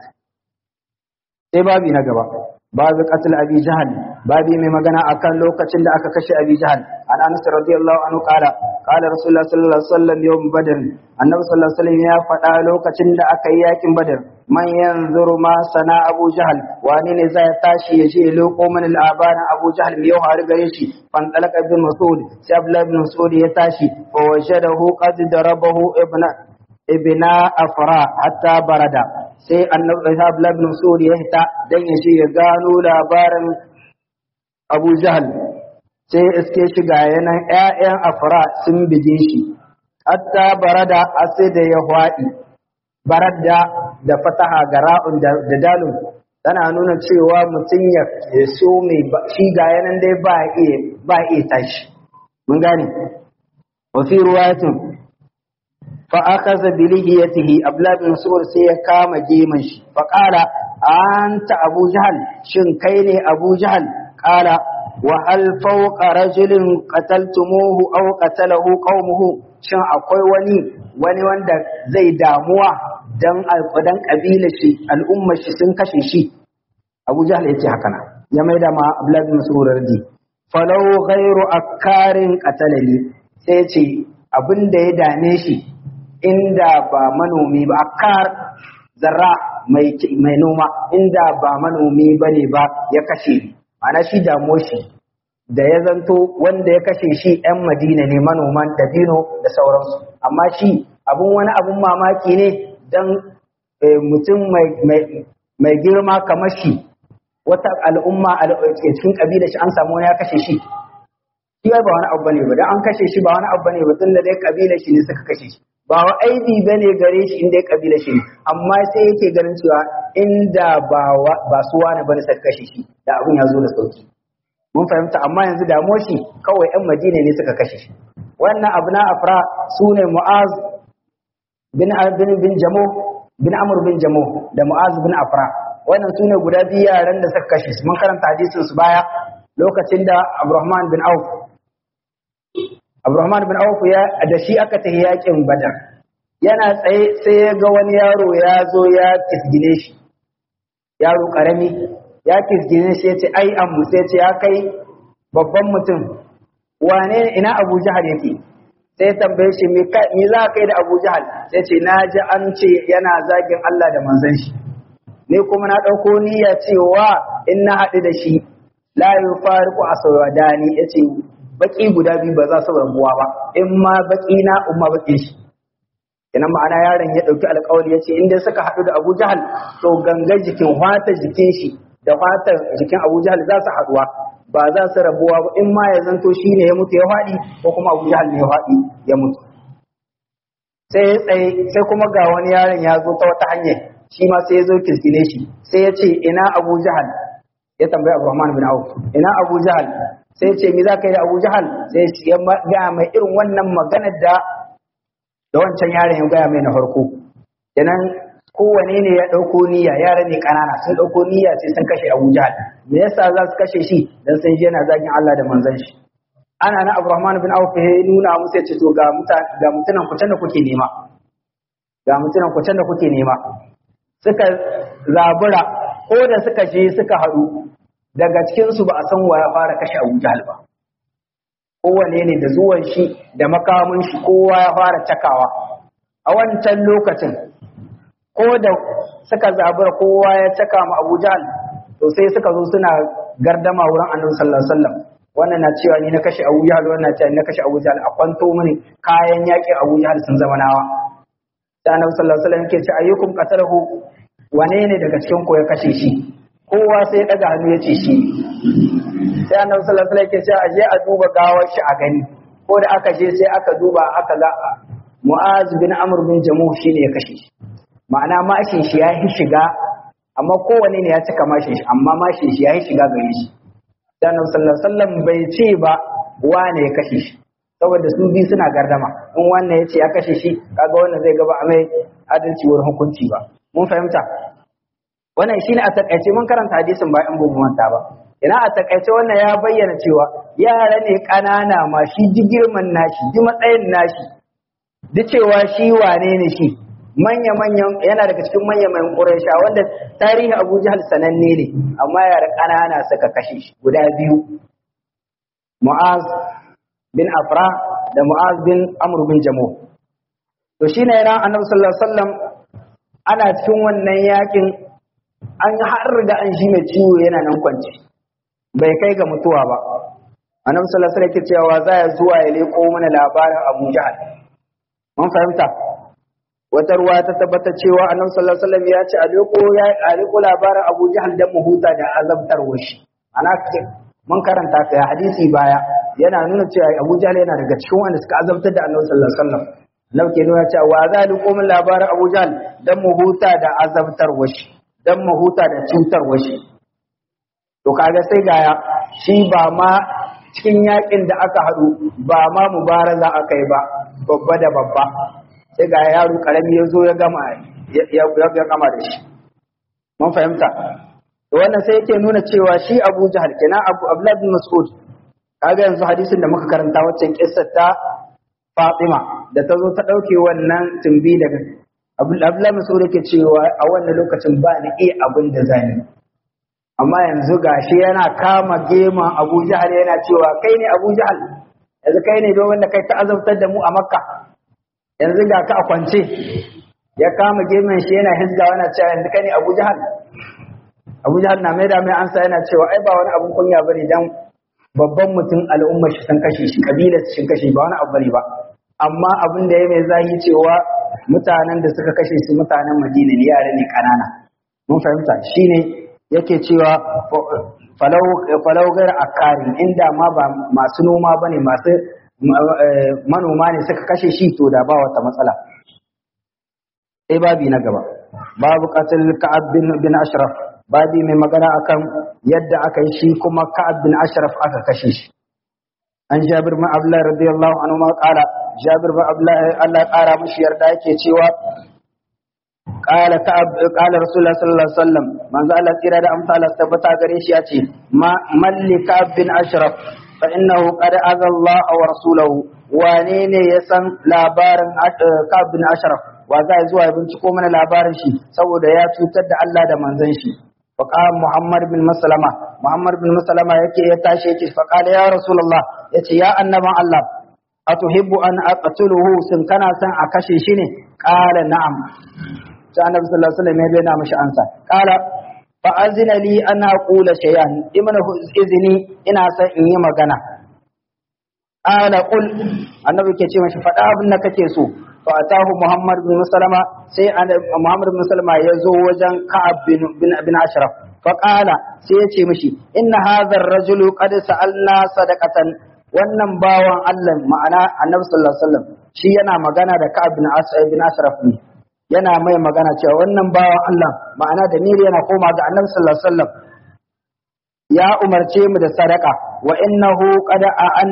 sai babi na gaba babu qatl abi jahal babi mai magana akan lokacin da aka kashe abi jahal an anas radiyallahu anhu qala qala rasulullah sallallahu alaihi wasallam yawm badr annabi sallallahu alaihi wasallam ya faɗa lokacin da aka yi yakin badr man yanzuru ma sana abu jahal wani ne zai tashi ya je loko man al'abana abu jahal mai har gare shi fan talaka ibn mas'ud sai abdullah ibn mas'ud ya tashi fa wajadahu qad darabahu ibna ibna afra hatta barada sai annabi abdullah ibn mas'ud ya hita dan ya je ya gano labarin abu jahal sai iske shi ga yanan ƴaƴan afra sun bige shi hatta barada sai da ya hwaɗi barada da fataha ga ra'un da dalun tana nuna cewa mutum ya so mai shi ga yanan dai ba iya ba iya tashi mun gane wa fi ruwayatin fa akhadha bi lihiyatihi abla bin sur sai ya kama geman shi fa qala anta abu jahal shin kai ne abu jahal qala wa hal fawqa rajulin qataltumuhu aw qatalahu qaumuhu shin akwai wani wani wanda zai damuwa dan alƙudan ƙabilar shi al'ummar shi sun kashe shi Abu Jahl yace haka na ya maida ma Abdullah bin Mas'ud radi falau ghairu akarin qatalani sai ce abin da ya dame shi inda ba manomi ba akar zarra mai mai noma inda ba manomi bane ba ya kashe ni ana shi damuwar shi da ya zanto wanda ya kashe shi 'yan madina ne manoman dabino da sauransu amma shi abun wani abun mamaki ne don mutum mai girma kamar shi wata al'umma cikin kabilar shi an samu wani ya kashe shi shi ba wani abu bane ba dan an kashe shi ba wani abu bane ba tun da dai kabilar shi ne suka kashe shi ba wa aibi bane gare shi inda ya kabilar shi ne amma sai yake ganin cewa inda ba ba su wani bane suka kashe shi da abun ya zo da sauki mun fahimta amma yanzu damuwar shi kawai yan madina ne suka kashe shi wannan abu na afra su ne mu'az bin bin bin jamo bin amr bin jamo da mu'az bin afra wannan su ne guda biyu yaran da suka kashe su mun karanta hadisin su baya lokacin da abdurrahman bin auf abdurrahman bin auf ya da shi aka tafi yakin badar yana tsaye sai ya ga wani yaro ya zo ya kisgine shi yaro karami ya kisgine shi ya ce ai ammu sai ce ya kai babban mutum wane ina abu jahal yake sai tambaye shi me za ka kai da abu jahal sai ce na ji an ce yana zagin allah da manzon shi ni kuma na ɗauko niyya cewa in na haɗu da shi la yufariqu aswadani yace baki guda biyu ba za su rabuwa ba in ma baki na umma baki shi ina ma'ana yaron ya dauki alƙawari yace in dai suka hadu da Abu Jahal to gangan jikin fata jikin shi da fatar jikin Abu Jahal za su haduwa ba za su rabuwa ba in ma ya zanto shine ya mutu ya fadi ko kuma Abu Jahal ne ya fadi ya mutu sai tsaye sai kuma ga wani yaron ya zo ta wata hanya shi ma sai ya zo kiskine shi sai ya ce ina Abu Jahal ya tambayi Abdurrahman bin Auf ina Abu Jahal sai ce me za ka yi da Abu Jahal sai ya ga mai irin wannan maganar da da wancan yaron ya gaya mai na farko kenan kowane ne ya ɗauko niyya yara ne ƙanana sun ɗauko niyya sai sun kashe Abu Jahal me yasa za su kashe shi dan sun je yana zagin Allah da manzon shi ana na Abdurrahman bin Auf ya nuna musu ya ce to ga mutan ga mutunan ku da kuke nema ga mutunan ku da kuke nema suka zabura ko da suka je suka haɗu daga cikinsu ba a san wa ya fara kashe Abu Jahal ba kowane ne da zuwan shi da makamin shi kowa ya fara cakawa a wancan lokacin ko da suka zabura kowa ya caka ma Abu Jahal to sai suka zo suna gardama wurin Annabi sallallahu alaihi wasallam wannan na cewa ni na kashe Abu Jahal wannan na cewa ni na kashe Abu Jahal a kwanto mini kayan yakin Abu Jahal sun zama nawa sai Annabi sallallahu alaihi wasallam yake ce ayyukum qatalahu wane ne daga cikin ku ya kashe shi kowa sai ya daga hannu ya ce shi sai annabi sallallahu alaihi wasallam yake cewa aje a duba gawar shi a gani ko da aka je sai aka duba aka ga Mu'az bin Amr bin Jamuh shine ya kashe shi ma'ana mashin shi ya yi shiga amma kowane ne ya cika mashin shi amma mashin shi ya yi shiga gare shi sai annabi sallallahu alaihi wasallam bai ce ba wane ya kashe shi saboda su biyu suna gardama in wannan ya ce ya kashe shi kaga wannan zai gaba a mai adalci wurin hukunci ba mun fahimta wannan shine a takaice mun karanta hadisin ba in bamu manta ba ina a takaice wannan ya bayyana cewa yara ne kanana ma shi ji girman nashi ji matsayin nashi duk cewa shi wane ne shi manya manyan yana daga cikin manya manyan Quraysha wanda tarihi Abu Jahl sananne ne amma yara kanana suka kashe shi guda biyu Mu'az bin Afra da Mu'az bin Amr bin Jamuh to shine yana Annabi sallallahu alaihi wasallam ana cikin wannan yakin an har da an shi mai ciwo yana nan kwanci bai kai ga mutuwa ba annabi sallallahu alaihi wasallam cewa za ya zuwa ya leko mana labarin Abu Jahal mun fahimta wata ruwa ta tabbata cewa annabi sallallahu alaihi wasallam ya ce a leko ya a leko labarin Abu Jahal dan mu huta da azabtar washi ana mun karanta ka hadisi baya yana nuna cewa Abu Jahal yana daga cikin wanda suka azabtar da annabi sallallahu alaihi wasallam annabi ke nuna cewa wa za leko min labarin Abu Jahal dan mu huta da azabtar washi dan mahuta da cutarwa shi to kaga sai gaya shi ba ma cikin yakin da aka haɗu ba ma mubaraza aka yi ba babba da babba sai ga yaro karami ya zo ya gama ya gama da shi mun fahimta to wannan sai yake nuna cewa shi Abu Jahal kenan Abu Abdullah bin Mas'ud kaga yanzu hadisin da muka karanta waccan kissar ta Fatima da ta zo ta dauke wannan tumbi daga Abdullah Mas'ud yake cewa a wannan lokacin ba ni iya abin da zan yi amma yanzu gashi yana kama gema Abu Jahal yana cewa kai ne Abu Jahal yanzu kai ne don wanda kai ta azabtar da mu a Makka yanzu ga ka a kwance ya kama gemen shi yana hizga yana cewa yanzu kai ne Abu Jahal Abu Jahal na mai da mai ansa yana cewa ai ba wani abun kunya bane dan babban mutum al'ummar shi sun kashe shi kabilar shi sun kashe ba wani abu bane ba amma abin da ya mai zahi cewa mutanen da suka kashe su mutanen Madina ne yare ne kanana mun fahimta shine yake cewa falau falau gar akarin inda ma ba masu noma bane masu manoma ne suka kashe shi to da ba wata matsala sai babi na gaba babu qatil ka'ab bin bin ashraf babi mai magana akan yadda aka yi shi kuma ka'ab bin ashraf aka kashe shi an jabir bin abdullah radiyallahu anhu ma qala jabir bin abdullah Allah ya kara mishi yarda yake cewa qala ka'ab qala rasulullah sallallahu alaihi wasallam manzo Allah tsira da amsa Allah tabbata gare shi yace ma malli ka'ab bin ashraf fa innahu qad adha Allah wa rasulahu wane ne ya san labarin ka'ab bin ashraf wa za zuwa ya binciko mana labarin shi saboda ya cutar da Allah da manzon shi فقال محمد بن مسلمة محمد بن مسلمة يكي يتاشي يكي فقال يا رسول الله يتي يا أنما الله أتحب أن أقتله سن كان سن أكشي شيني قال نعم النبي صلى الله عليه وسلم يبينا مش أنسى قال فأذن لي أن أقول شيئا إمن إذني إن أسن إني مغنى قال قل النبي كي مش فأبنك كيسو فأتاه محمد بن مسلمة سي محمد بن مسلمة يزو وجن كعب بن, بن, بن أشرف فقال سيتي مشي إن هذا الرجل قد سألنا صدقة wannan bawan Allah ma'ana annabi sallallahu alaihi wasallam shi yana magana da Ka'ab bin bin Ashraf ne yana mai magana cewa wannan bawan Allah ma'ana da miri yana koma ga annabi sallallahu alaihi wasallam ya umarce mu da sadaka wa innahu qad an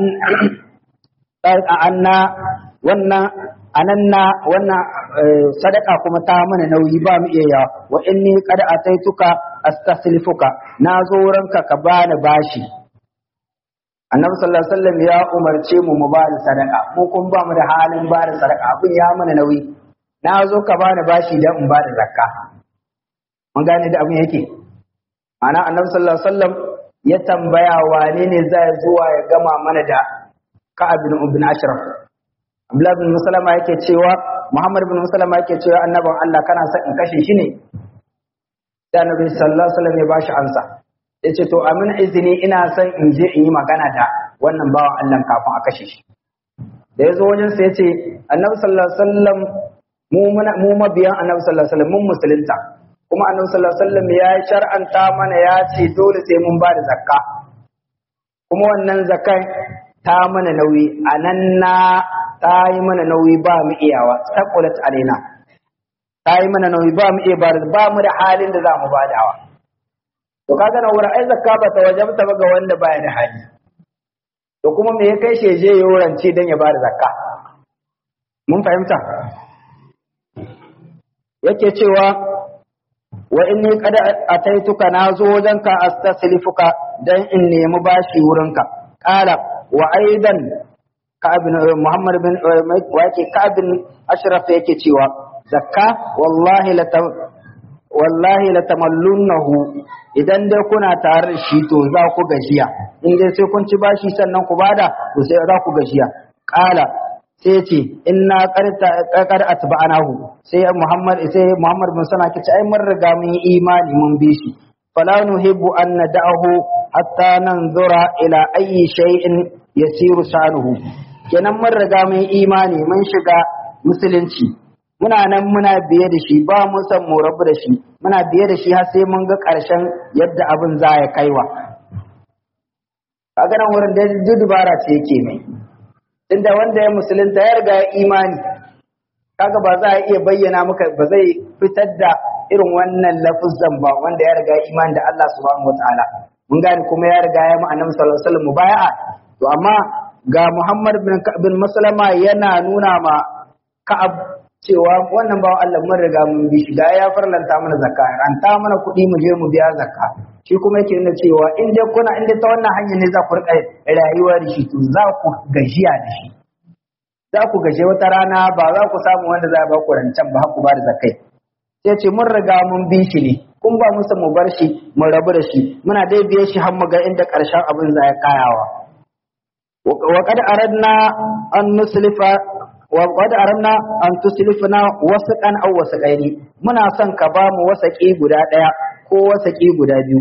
anna wannan ananna wannan sadaka kuma ta mana nauyi ba mu iya yawa wa inni qad ataituka astaslifuka na zo ranka ka bani bashi annabi sallallahu alaihi wasallam ya umarce mu mu bada sadaka mu kun ba mu da halin bada sadaka abin ya mana nauyi na zo ka bani bashi dan in bada zakka mun gane da abin yake ana annabi sallallahu alaihi wasallam ya tambaya wane ne zai zuwa ya gama mana da ka'ab bin ibn ashraf Abdullah bin Musalama yake cewa Muhammad bin Musalama yake cewa annabin Allah kana son in kashe shi ne sai Annabi sallallahu alaihi wasallam ya bashi ansa yace to amin izini ina son in je in yi magana da wannan bawan Allah kafin a kashe shi da yazo wajen sa yace Annabi sallallahu alaihi wasallam mu mu mabiyan Annabi sallallahu alaihi wasallam mun musulunta kuma Annabi sallallahu alaihi wasallam ya shar'anta mana ya ce dole sai mun ba da zakka kuma wannan zakkan ta mana nauyi anan na ta yi mana nauyi ba mu iyawa saqulat alaina ta yi mana nauyi ba mu iya ba ba mu da halin da za mu badawa to kaga na wurin ai zakka ba ta wajabta ba ga wanda baya da hali to kuma me ya kai sheje ya wurance dan ya bada zakka mun fahimta yake cewa wa inni qad ataituka nazo wajenka astaslifuka dan in nemi bashi wurinka qala wa aidan ka'abin Muhammad bin wake ka'abin Ashraf yake cewa zakka wallahi la wallahi la tamallunnahu idan dai kuna tare da shi to za ku gajiya in dai sai kun ci bashi sannan ku bada to sai za ku gajiya qala sai ce inna qarta qad atba'anahu sai Muhammad sai Muhammad bin sana kace ai mun riga mun yi imani mun bi shi fala nuhibbu an nad'ahu hatta nanzura ila ayyi shay'in yasiru sanuhu kenan mun riga mun imani mun shiga musulunci muna nan muna biye da shi ba mu san mu rabu da shi muna biye da shi har sai mun ga ƙarshen yadda abin za ya kaiwa kaga nan wurin da dubara ce yake mai tunda wanda ya musulunta ya riga ya imani kaga ba za a iya bayyana maka ba zai fitar da irin wannan lafuzan ba wanda ya riga imani da Allah subhanahu wataala mun gane kuma ya riga ya mu annabi sallallahu alaihi wasallam mubaya'a to amma ga Muhammad bin bin Maslama yana nuna ma Ka'ab cewa wannan bawan Allah mun riga mun bi shi ga ya farlanta mana zakka an ta mana kuɗi mu je mu biya zakka shi kuma yake nuna cewa in dai kuna in dai ta wannan hanyar ne za ku rika rayuwa da shi to za ku gajiya da shi za ku gaje wata rana ba za ku samu wanda za a ba ku rancen ba ku ba da zakai sai ce mun riga mun bi shi ne kun ba musu mu bar shi mu rabu da shi muna dai biye shi har mu ga inda ƙarshen abin za ya kayawa وقد أردنا أن نسلف وقد أردنا أن تسلفنا وسقا أو وسقين muna son ka ba mu wasaki guda ɗaya ko wasaki guda biyu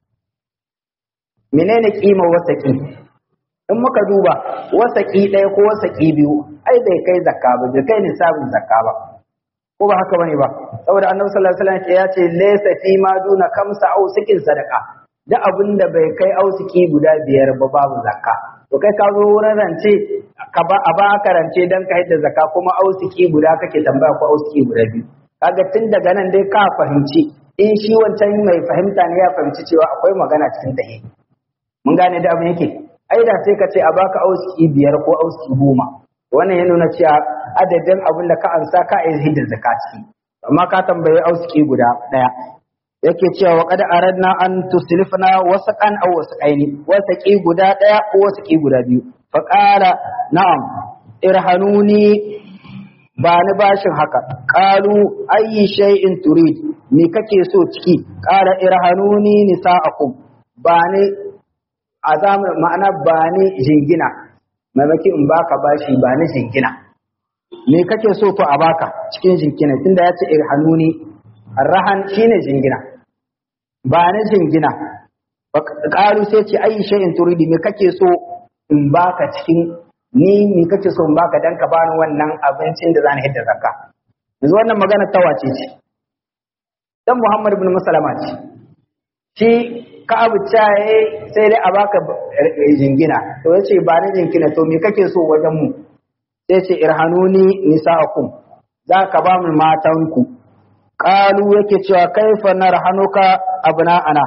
menene kima wasaki in muka duba wasaki ɗaya ko wasaki biyu ai bai kai zakka ba bai kai nisabin zakka ba ko ba haka bane ba saboda annabi sallallahu alaihi wasallam ya ce laysa fi ma duna kamsa aw sikin sadaqa duk abin da bai kai ausiki guda biyar ba babu zakka to kai ka zo wurin rance ka ba a ba ka rance dan ka yadda zakka kuma ausiki guda kake tambaya ko ausiki guda biyu kaga tun daga nan dai ka fahimci in shi wancan mai fahimta ne ya fahimci cewa akwai magana cikin tahi mun gane da abin yake ai da sai ka ce a baka ausiki biyar ko ausiki goma wannan ya nuna cewa adadin abin da ka ansa ka yi hidda zakka ciki amma ka tambayi ausiki guda daya yake cewa wa qad aradna an tuslifna wasaqan aw wasaqaini wasaqi guda daya ko wasaqi guda biyu fa qala na'am irhanuni ba ni bashin haka qalu ayyi shay'in turid me kake so ciki qala irhanuni nisa'akum ba ni azam ma'ana ba ni jingina mamaki in baka bashi ba ni jingina me kake so to a baka cikin jingina tunda ya ce irhanuni arrahan shine jingina ba ni jingina ƙaru sai ce ayi shay'in turidi me kake so in baka cikin ni me kake so in baka dan ka bani wannan abincin da zan hidda zakka yanzu wannan magana ta wace ce dan Muhammad ibn Musalama ce shi ka abu caye sai dai a baka jingina to yace ba ni jingina to me kake so wajen mu sai ce irhanuni nisa'akum za ka ba mu matanku qalu yake cewa kaifa narhanuka abna'ana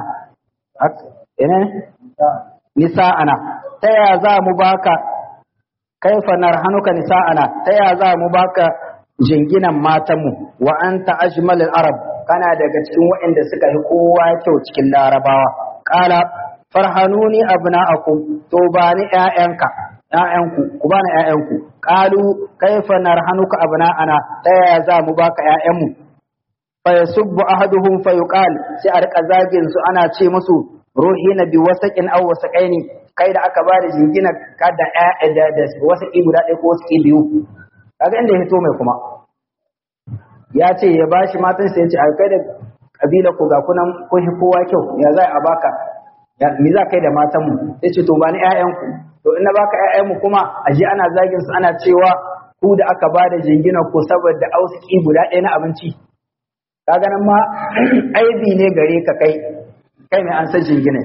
ina nisa'ana ta ya za mu baka kaifa narhanuka nisa'ana ta ya za mu baka jinginan matanmu wa anta ajmalul arab kana daga cikin waɗanda suka yi kowa kyau cikin larabawa qala farhanuni abna'akum to ba ni ƴaƴanka ƴaƴanku ku bani ƴaƴanku qalu kaifa narhanuka abna'ana ta ya za mu baka ƴaƴanmu fa yasubbu ahaduhum fa yuqal sai a rika zagin su ana ce musu ruhina bi wasaqin aw wasaqaini kai da aka bada jingina ka da da da wasaqi guda ɗaya ko wasaqi biyu kaga inda ya fito mai kuma ya ce ya bashi matan sai ya ce a kai da kabila ku ga kunan kun hi kowa kyau ya za a baka me za kai da matan mu sai ce to ba ni ƴaƴanku to in na baka ƴaƴan mu kuma a je ana zagin su ana cewa ku da aka bada jingina ku saboda ausiki guda ɗaya na abinci kaga nan ma aibi ne gare ka kai kai mai an san jingina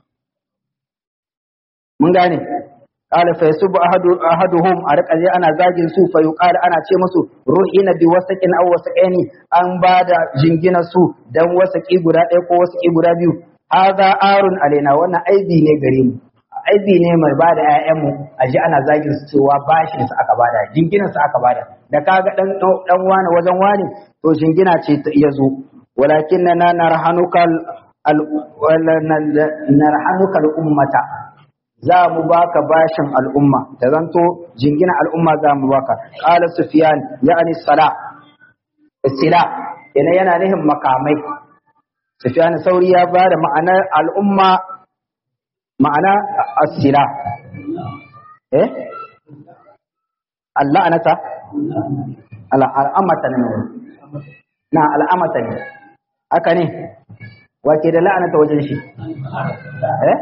mun gane qala fa yasubu ahadu ahaduhum a rika je ana zagin su fa yuqal ana ce musu ruhina bi wasaqin aw wasaqaini an bada jingina su dan wasaqi guda ɗaya ko wasaqi guda biyu hadha arun alaina wannan aibi ne gare mu aibi ne mai bada ƴaƴan mu a ji ana zagin su cewa bashin su aka bada jinginan su aka bada da kaga dan dan wani wajen wani to jingina ce ta iya zo walakin na narhanuka al narhanuka al ummata za mu baka bashin al'umma da zanto jingina al'umma za mu baka qala sufyan ya'ni sala sila yana yana nihin makamai sufyan sauri ya bada ma'anar al'umma ma'ana as-sila eh Allah anata al'amata ne na al'amata ne haka ne wake da la'anata wajen shi eh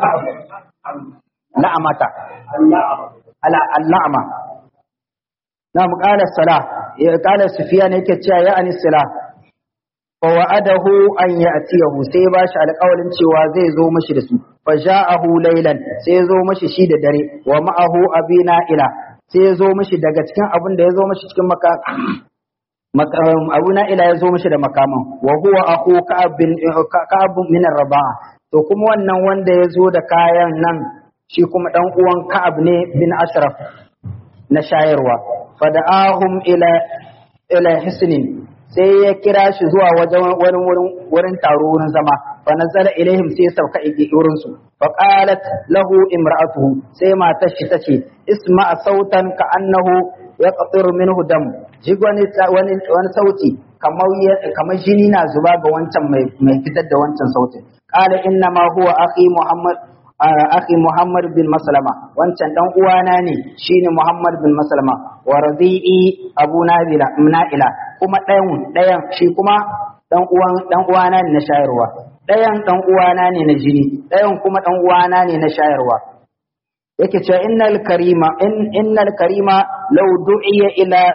la'amata al'ama na muƙala sala ya ƙala sufiya ne yake cewa ya ani sala fa wa'adahu an ya'tiyahu sai ba shi alƙawarin cewa zai zo mashi da su fa ja'ahu laylan sai ya zo mashi shi da dare wa ma'ahu abina ila sai ya zo mashi daga cikin abin da ya zo mashi cikin maka abu na ila ya zo mashi da makaman wa huwa aku ka'ab bin ka'ab min raba'a to kuma wannan wanda ya zo da kayan nan shi kuma dan uwan ka'ab ne bin ashraf na shayarwa fada'ahum ila ila hisnin sai ya kira shi zuwa wajen wani wurin wurin taro wurin zama fa nazala ilaihim sai ya sauka wurin su fa qalat lahu imra'atuhu sai matar shi tace isma sautan ka annahu yaqtiru minhu dam ji wani wani sauti kamar kamar jini na zuba ga wancan mai mai fitar da wancan sautin qala inna ma huwa akhi muhammad akhi muhammad bin maslama wancan dan uwana ne shine muhammad bin maslama wa radi'i abu nabila na'ila kuma ɗayan ɗayan shi kuma dan uwan dan uwana ne na shayarwa ɗayan dan uwana ne na jini ɗayan kuma dan uwana ne na shayarwa yake cewa innal karima in innal karima law du'iya ila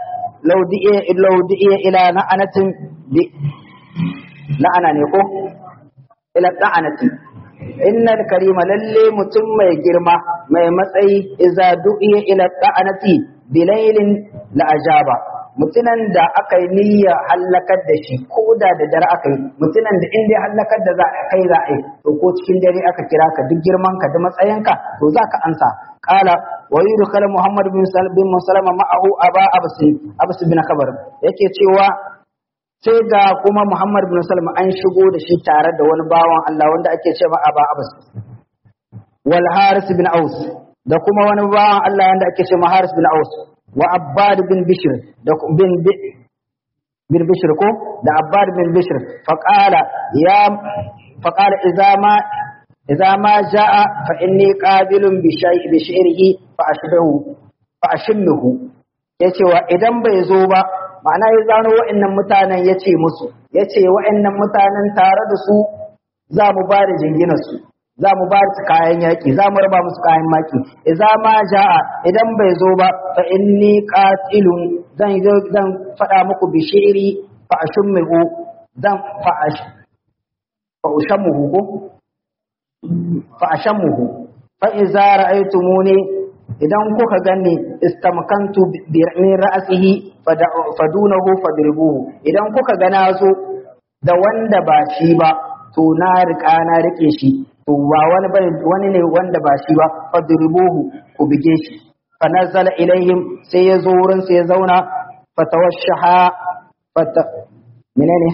law di'a law di'a ila na'anatin bi la'ana ne ko ila da'anati innal karima lalle mutum mai girma mai matsayi iza du'iya ila da'anati bilailin la ajaba mutunan da aka yi niyya hallakar da shi ko da da dare aka yi mutunan da inda hallakar da za a kai za a yi to ko cikin dare aka kira ka duk girman ka da matsayinka to za ka ansa qala wa yudkhala muhammad bin bin musalama ma'ahu aba abs abs bin khabar yake cewa sai ga kuma muhammad bin salama an shigo da shi tare da wani bawan Allah wanda ake cewa aba abs wal haris bin aus da kuma wani bawan Allah wanda ake cewa haris bin aus wa abbad bin bishr da bin bin bishr ko da abbad bin bishr faqala ya faqala idza ma idza ma jaa fa inni qabilun bi shay'i bi shi'rihi fa ashbahu fa ashimmuhu yace wa idan bai zo ba ma'ana ya zano wa'annan mutanen yace musu yace wa'annan mutanen tare da su za mu ba da jinginar su za mu ba su kayan yaƙi za mu raba musu kayan maki idza ma jaa idan bai zo ba fa inni qatilun zan zan faɗa muku bi shi'ri fa ashummuhu zan fa ash fa ushammuhu ko fa ashammuhu fa idza ra'aytumuni idan kuka gani istamkantu bi min ra'sihi fadunahu fadribuhu idan kuka gana zo da wanda ba shi ba to na riƙa na rike shi to ba wani bane wani ne wanda ba shi ba fadribuhu ku bige shi fa nazala ilaihim sai ya zo wurin sai ya zauna fatawashaha fata menene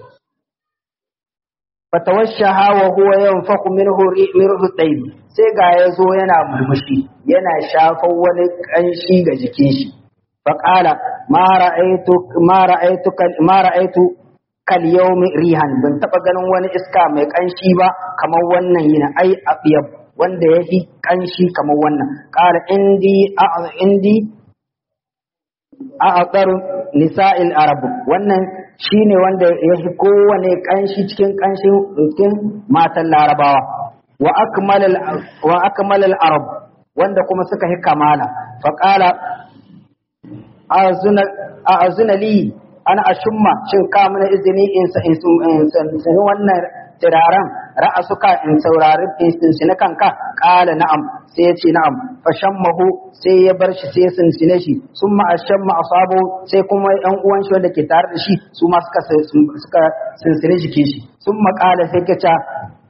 fatawashaha wa huwa yanfaku minhu rihu tayyib sai ga ya zo yana murmushi yana shafan wani kanshi ga jikin shi fa qala ma ra'aytu ma ra'aytu ma ra'aytu kal yawmi rihan ban taba ganin wani iska mai kanshi ba kamar wannan yana ai abiyab wanda yafi kanshi kamar wannan qala indi indi a'tar nisa'il arab wannan shine wanda yafi kowane kanshi cikin kanshin cikin matan larabawa wa akmal wa akmal al arab wanda kuma suka yi kamala fa qala azuna azuna li ana ashumma shin ka mana izini in in wannan turaren ra'asuka in saurari in kanka kala na'am sai ya ce na'am fa shammahu sai ya bar shi sai ya sinsine shi sun ma ashamma asabu sai kuma yan uwan shi wanda ke tare da shi su ma suka suka sinsine jikin shi sun ma kala sai ka ce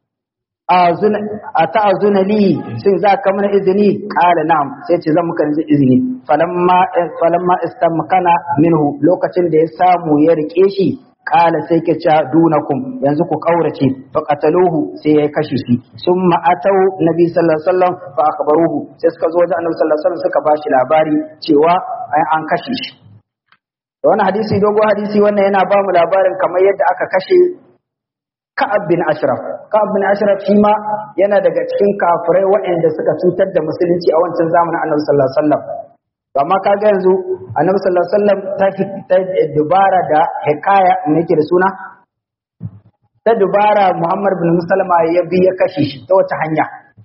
a ta'azuna li shin za ka mana izini kala na'am sai ce zan muka izini falamma falamma istamkana minhu lokacin da ya samu ya rike shi kala sai ke ca dunakum yanzu ku kaurace fa qataluhu sai ya kashe shi summa atau nabi sallallahu alaihi wasallam fa akhbaruhu sai suka zo da annabi sallallahu alaihi wasallam suka bashi labari cewa ai an kashe shi da wannan hadisi dogo hadisi wannan yana ba mu labarin kamar yadda aka kashe Ka'ab bin Ashraf Ka'ab bin Ashraf shi ma yana daga cikin kafirai waɗanda suka cutar da musulunci a wancan zamanin annabi sallallahu alaihi wasallam amma kaga yanzu annabi sallallahu alaihi wasallam ta ta dubara da hikaya me yake da suna ta dubara Muhammad bin Musalama ya bi ya kashe shi ta wata hanya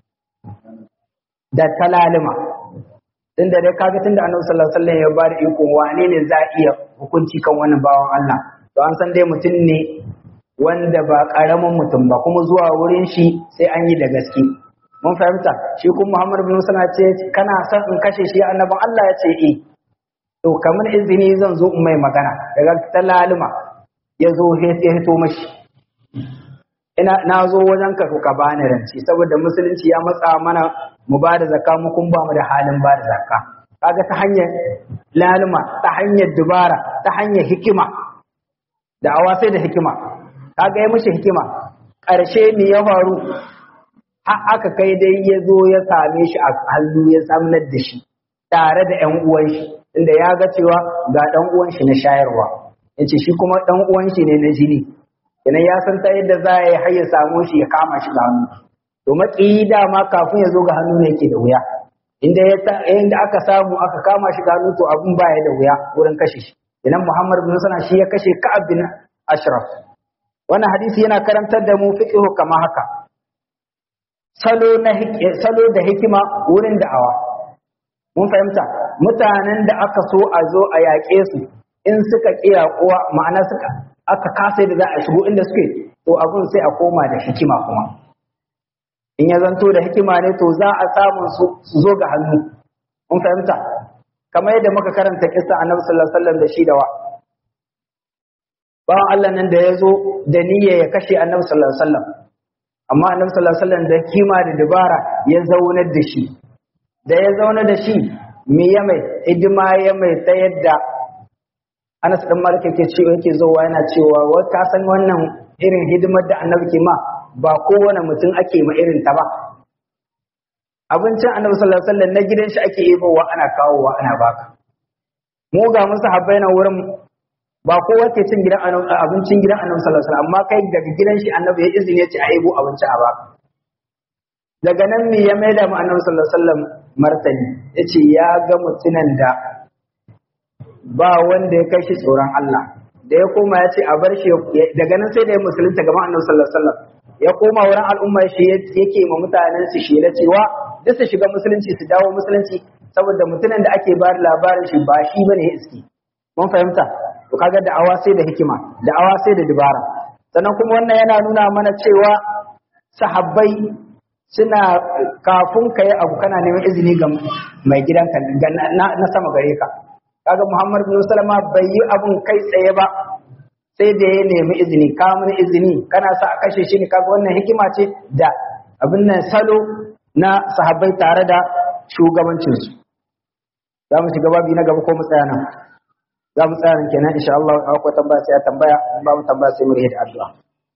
da talalima tunda dai kaga tunda annabi sallallahu alaihi wasallam ya ba da iko wane ne za iya hukunci kan wannan bawan Allah to an san dai mutum ne wanda ba karamin mutum ba kuma zuwa wurin shi sai an yi da gaske mun fahimta shi kuma Muhammad bin Musa ce kana son in kashe shi annabin Allah ya ce eh to kamar izini zan zo in mai magana daga talalima ya zo ya hito mashi ina na zo wajen ka ka bani ranci saboda musulunci ya matsa mana mu ba da zakka mu kun ba mu da halin ba da zakka kaga ta hanyar lalima ta hanyar dubara ta hanyar hikima da awa sai da hikima kaga ya mishi hikima ƙarshe me ya faru har aka kai dai ya zo ya same shi a hannu ya samnar da shi tare da ƴan uwan shi inda ya ga cewa ga ɗan uwan shi na shayarwa yace shi kuma ɗan uwan shi ne na jini idan ya san ta yadda za ya har ya samu shi ya kama shi da hannu to maƙiyi dama kafin ya zo ga hannu ne yake da wuya inda ya inda aka samu aka kama shi da hannu to abun baya da wuya wurin kashe shi idan Muhammad bin Sana shi ya kashe Ka'ab bin Ashraf wannan hadisi yana karantar da mu fiqhu kama haka salo na salo da hikima wurin da'awa mun fahimta mutanen da aka so a zo a yaƙe su in suka kiya kuwa ma'ana suka aka kasa da za a shigo inda suke to abun sai a koma da hikima kuma in ya zanto da hikima ne to za a samu su zo ga hannu mun fahimta kamar yadda muka karanta kissa annabi sallallahu alaihi wasallam da shi da wa bawan Allah nan da ya zo da niyya ya kashe annabi sallallahu alaihi wasallam amma annabi sallallahu alaihi wasallam da kima da dabara ya zaunar da shi da ya zauna da shi me ya mai hidima ya mai ta yadda Anas dan Malik yake cewa yake zowa yana cewa wa ka san wannan irin hidimar da annabi ke ma ba kowane mutum ake ma irin ta ba abincin annabi sallallahu alaihi wasallam na gidan shi ake yebowa ana kawowa ana baka mu ga musu habbai na wurin ba kowa ke cin gidan abincin gidan annabi sallallahu alaihi wasallam amma kai daga gidan shi annabi ya izini ya ce a yebo abinci a baka daga nan me ya maida mu annabi sallallahu alaihi wasallam martani yace ya ga mutunan da ba wanda ya kai shi tsoron Allah da ya koma ya ce a bar shi daga nan sai da ya musulunta gaban annabi sallallahu alaihi wasallam ya koma wurin al'umma shi yake ma mutanen su shi da cewa duk su shiga musulunci su dawo musulunci saboda mutunan da ake bayar labarin shi ba shi bane ya iski mun fahimta to kaga da'awa sai da hikima da'awa sai da dubara sannan kuma wannan yana nuna mana cewa sahabbai suna kafin ka yi abu kana neman izini ga mai gidanka na sama gare ka kaga Muhammad bin Salama bai yi abun kai tsaye ba sai da ya nemi izini ka mun izini kana sa a kashe shi ne kaga wannan hikima ce da abin nan salo na sahabbai tare da shugabancinsu za mu shiga babi na gaba ko mu tsaya nan za mu tsaya nan kenan insha Allah akwai tambaya sai ya tambaya in ba mu tambaya sai mu rihe da addu'a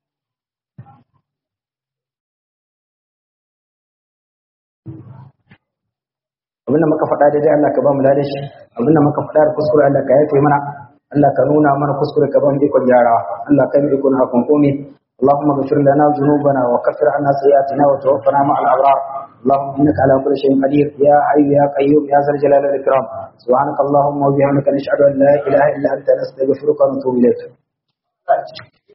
abinda muka faɗa daidai Allah ka ba mu lada shi abinda muka faɗa da kuskure Allah ka yafe mana Allah ka nuna mana kuskure ka ba mu ikon gyarawa Allah ka yi ikon hakun komai اللهم اغفر لنا ذنوبنا وكفر عنا سيئاتنا وتوفنا مع الابرار اللهم انك على كل شيء قدير يا حي يا قيوم يا ذا الجلال والاكرام سبحانك اللهم وبحمدك نشهد ان لا اله الا انت نستغفرك ونتوب اليك